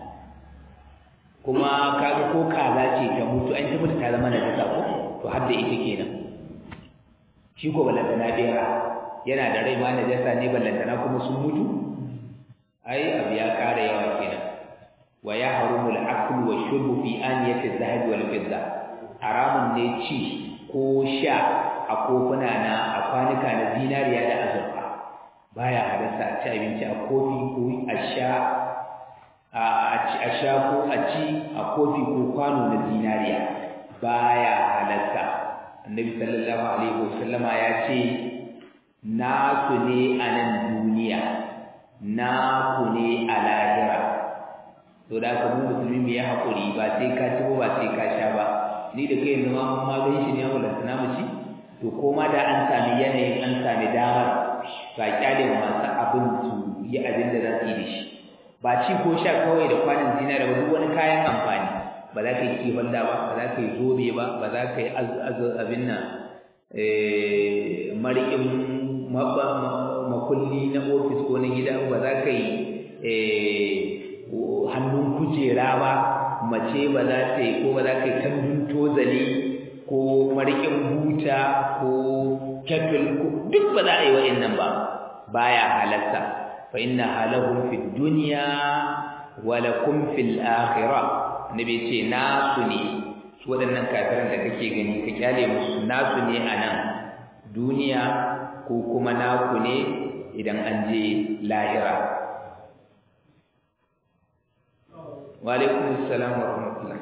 kuma kaga ko kaza ce ta mutu an tabbata ta zama najasa ko to har da ita kenan shi ko balantana bera yana da rai ma najasa ne ballantana kuma sun mutu ai abu ya kara yawa kenan wa ya harumu al-akl wa shurbu fi aniyati adh-dhahab wal fidda haramun ne ci ko sha a kofuna na a kwanuka na zinariya da azurfa baya halarta a ci abinci a kofi ko a sha a sha ko a ci a kofi ko kwano na zinariya baya halarta annabi sallallahu alaihi wasallama ya ce nasu ne a nan duniya naku ne a lahira to da ka mu musulmi mu yi haƙuri ba sai ka ci ba sai ka sha ba ni da kai yanzu ma mun ma gan shi ne mu lantana mu ci to ko ma da an sami yanayin an sami damar ba kyale wa masu abin su yi abin da za su yi da shi ba ci ko sha kawai da kwanan zinari ba duk wani kayan amfani ba za ka yi kifan da ba ba za ka yi zobe ba ba za ka yi abin nan mariƙin makulli na ofis ko na gida ba za ka yi hannun kujera ba mace ba za ta yi ko ba za ka yi kandun tozali ko mariƙin buta ko kettle duk ba za a yi wa'annan ba baya halatta fa inna halahum fid dunya wa lakum fil akhirah nabi ce nasu ne su waɗannan kafiran da kake gani ka kyale musu nasu ne a nan duniya ko kuma naku ne idan an je lahira wa alaikum assalam wa rahmatullah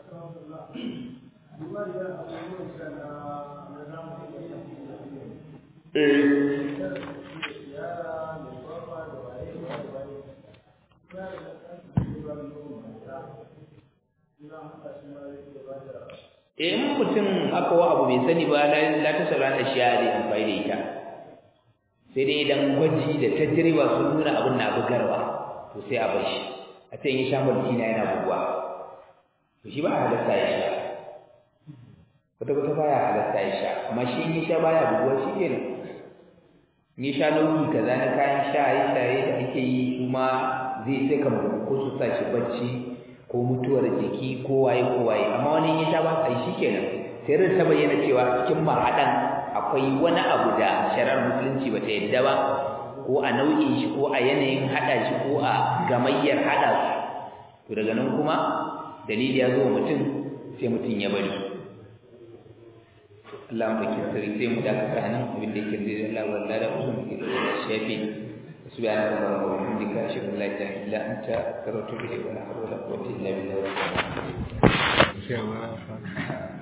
in mutum aka wa abu bai sani ba la ta sauran ashiya da amfani da ita sai dai idan gwaji da tajriba sun nuna abin na bugarwa to sai a bar shi a ce in sha mulki na yana buguwa to shi ba a halatta ya sha kwata kwata baya halatta ya sha amma shi in sha baya buguwa shi kenan in sha nau'i kaza na kayan shaye shaye da ake yi kuma zai sai ka ko su sa shi bacci ko mutuwar jiki ko waye ko waye amma wani ya sha ba sai shikenan sai rin ta bayyana cewa cikin mahadan akwai wani abu da shari'ar musulunci bata yadda ba ko a nau'in shi ko a yanayin hada shi ko a gamayyar hada su to daga nan kuma dalili ya zo mutum sai mutum ya bari Allah mu dake sirri sai mu dakata nan abin da yake da Allah wallahi da usun ke da shafi سبحانك اللهم وبحمدك اشهد ان لا اله الا انت استغفرك ولا حول ولا قوه الا بالله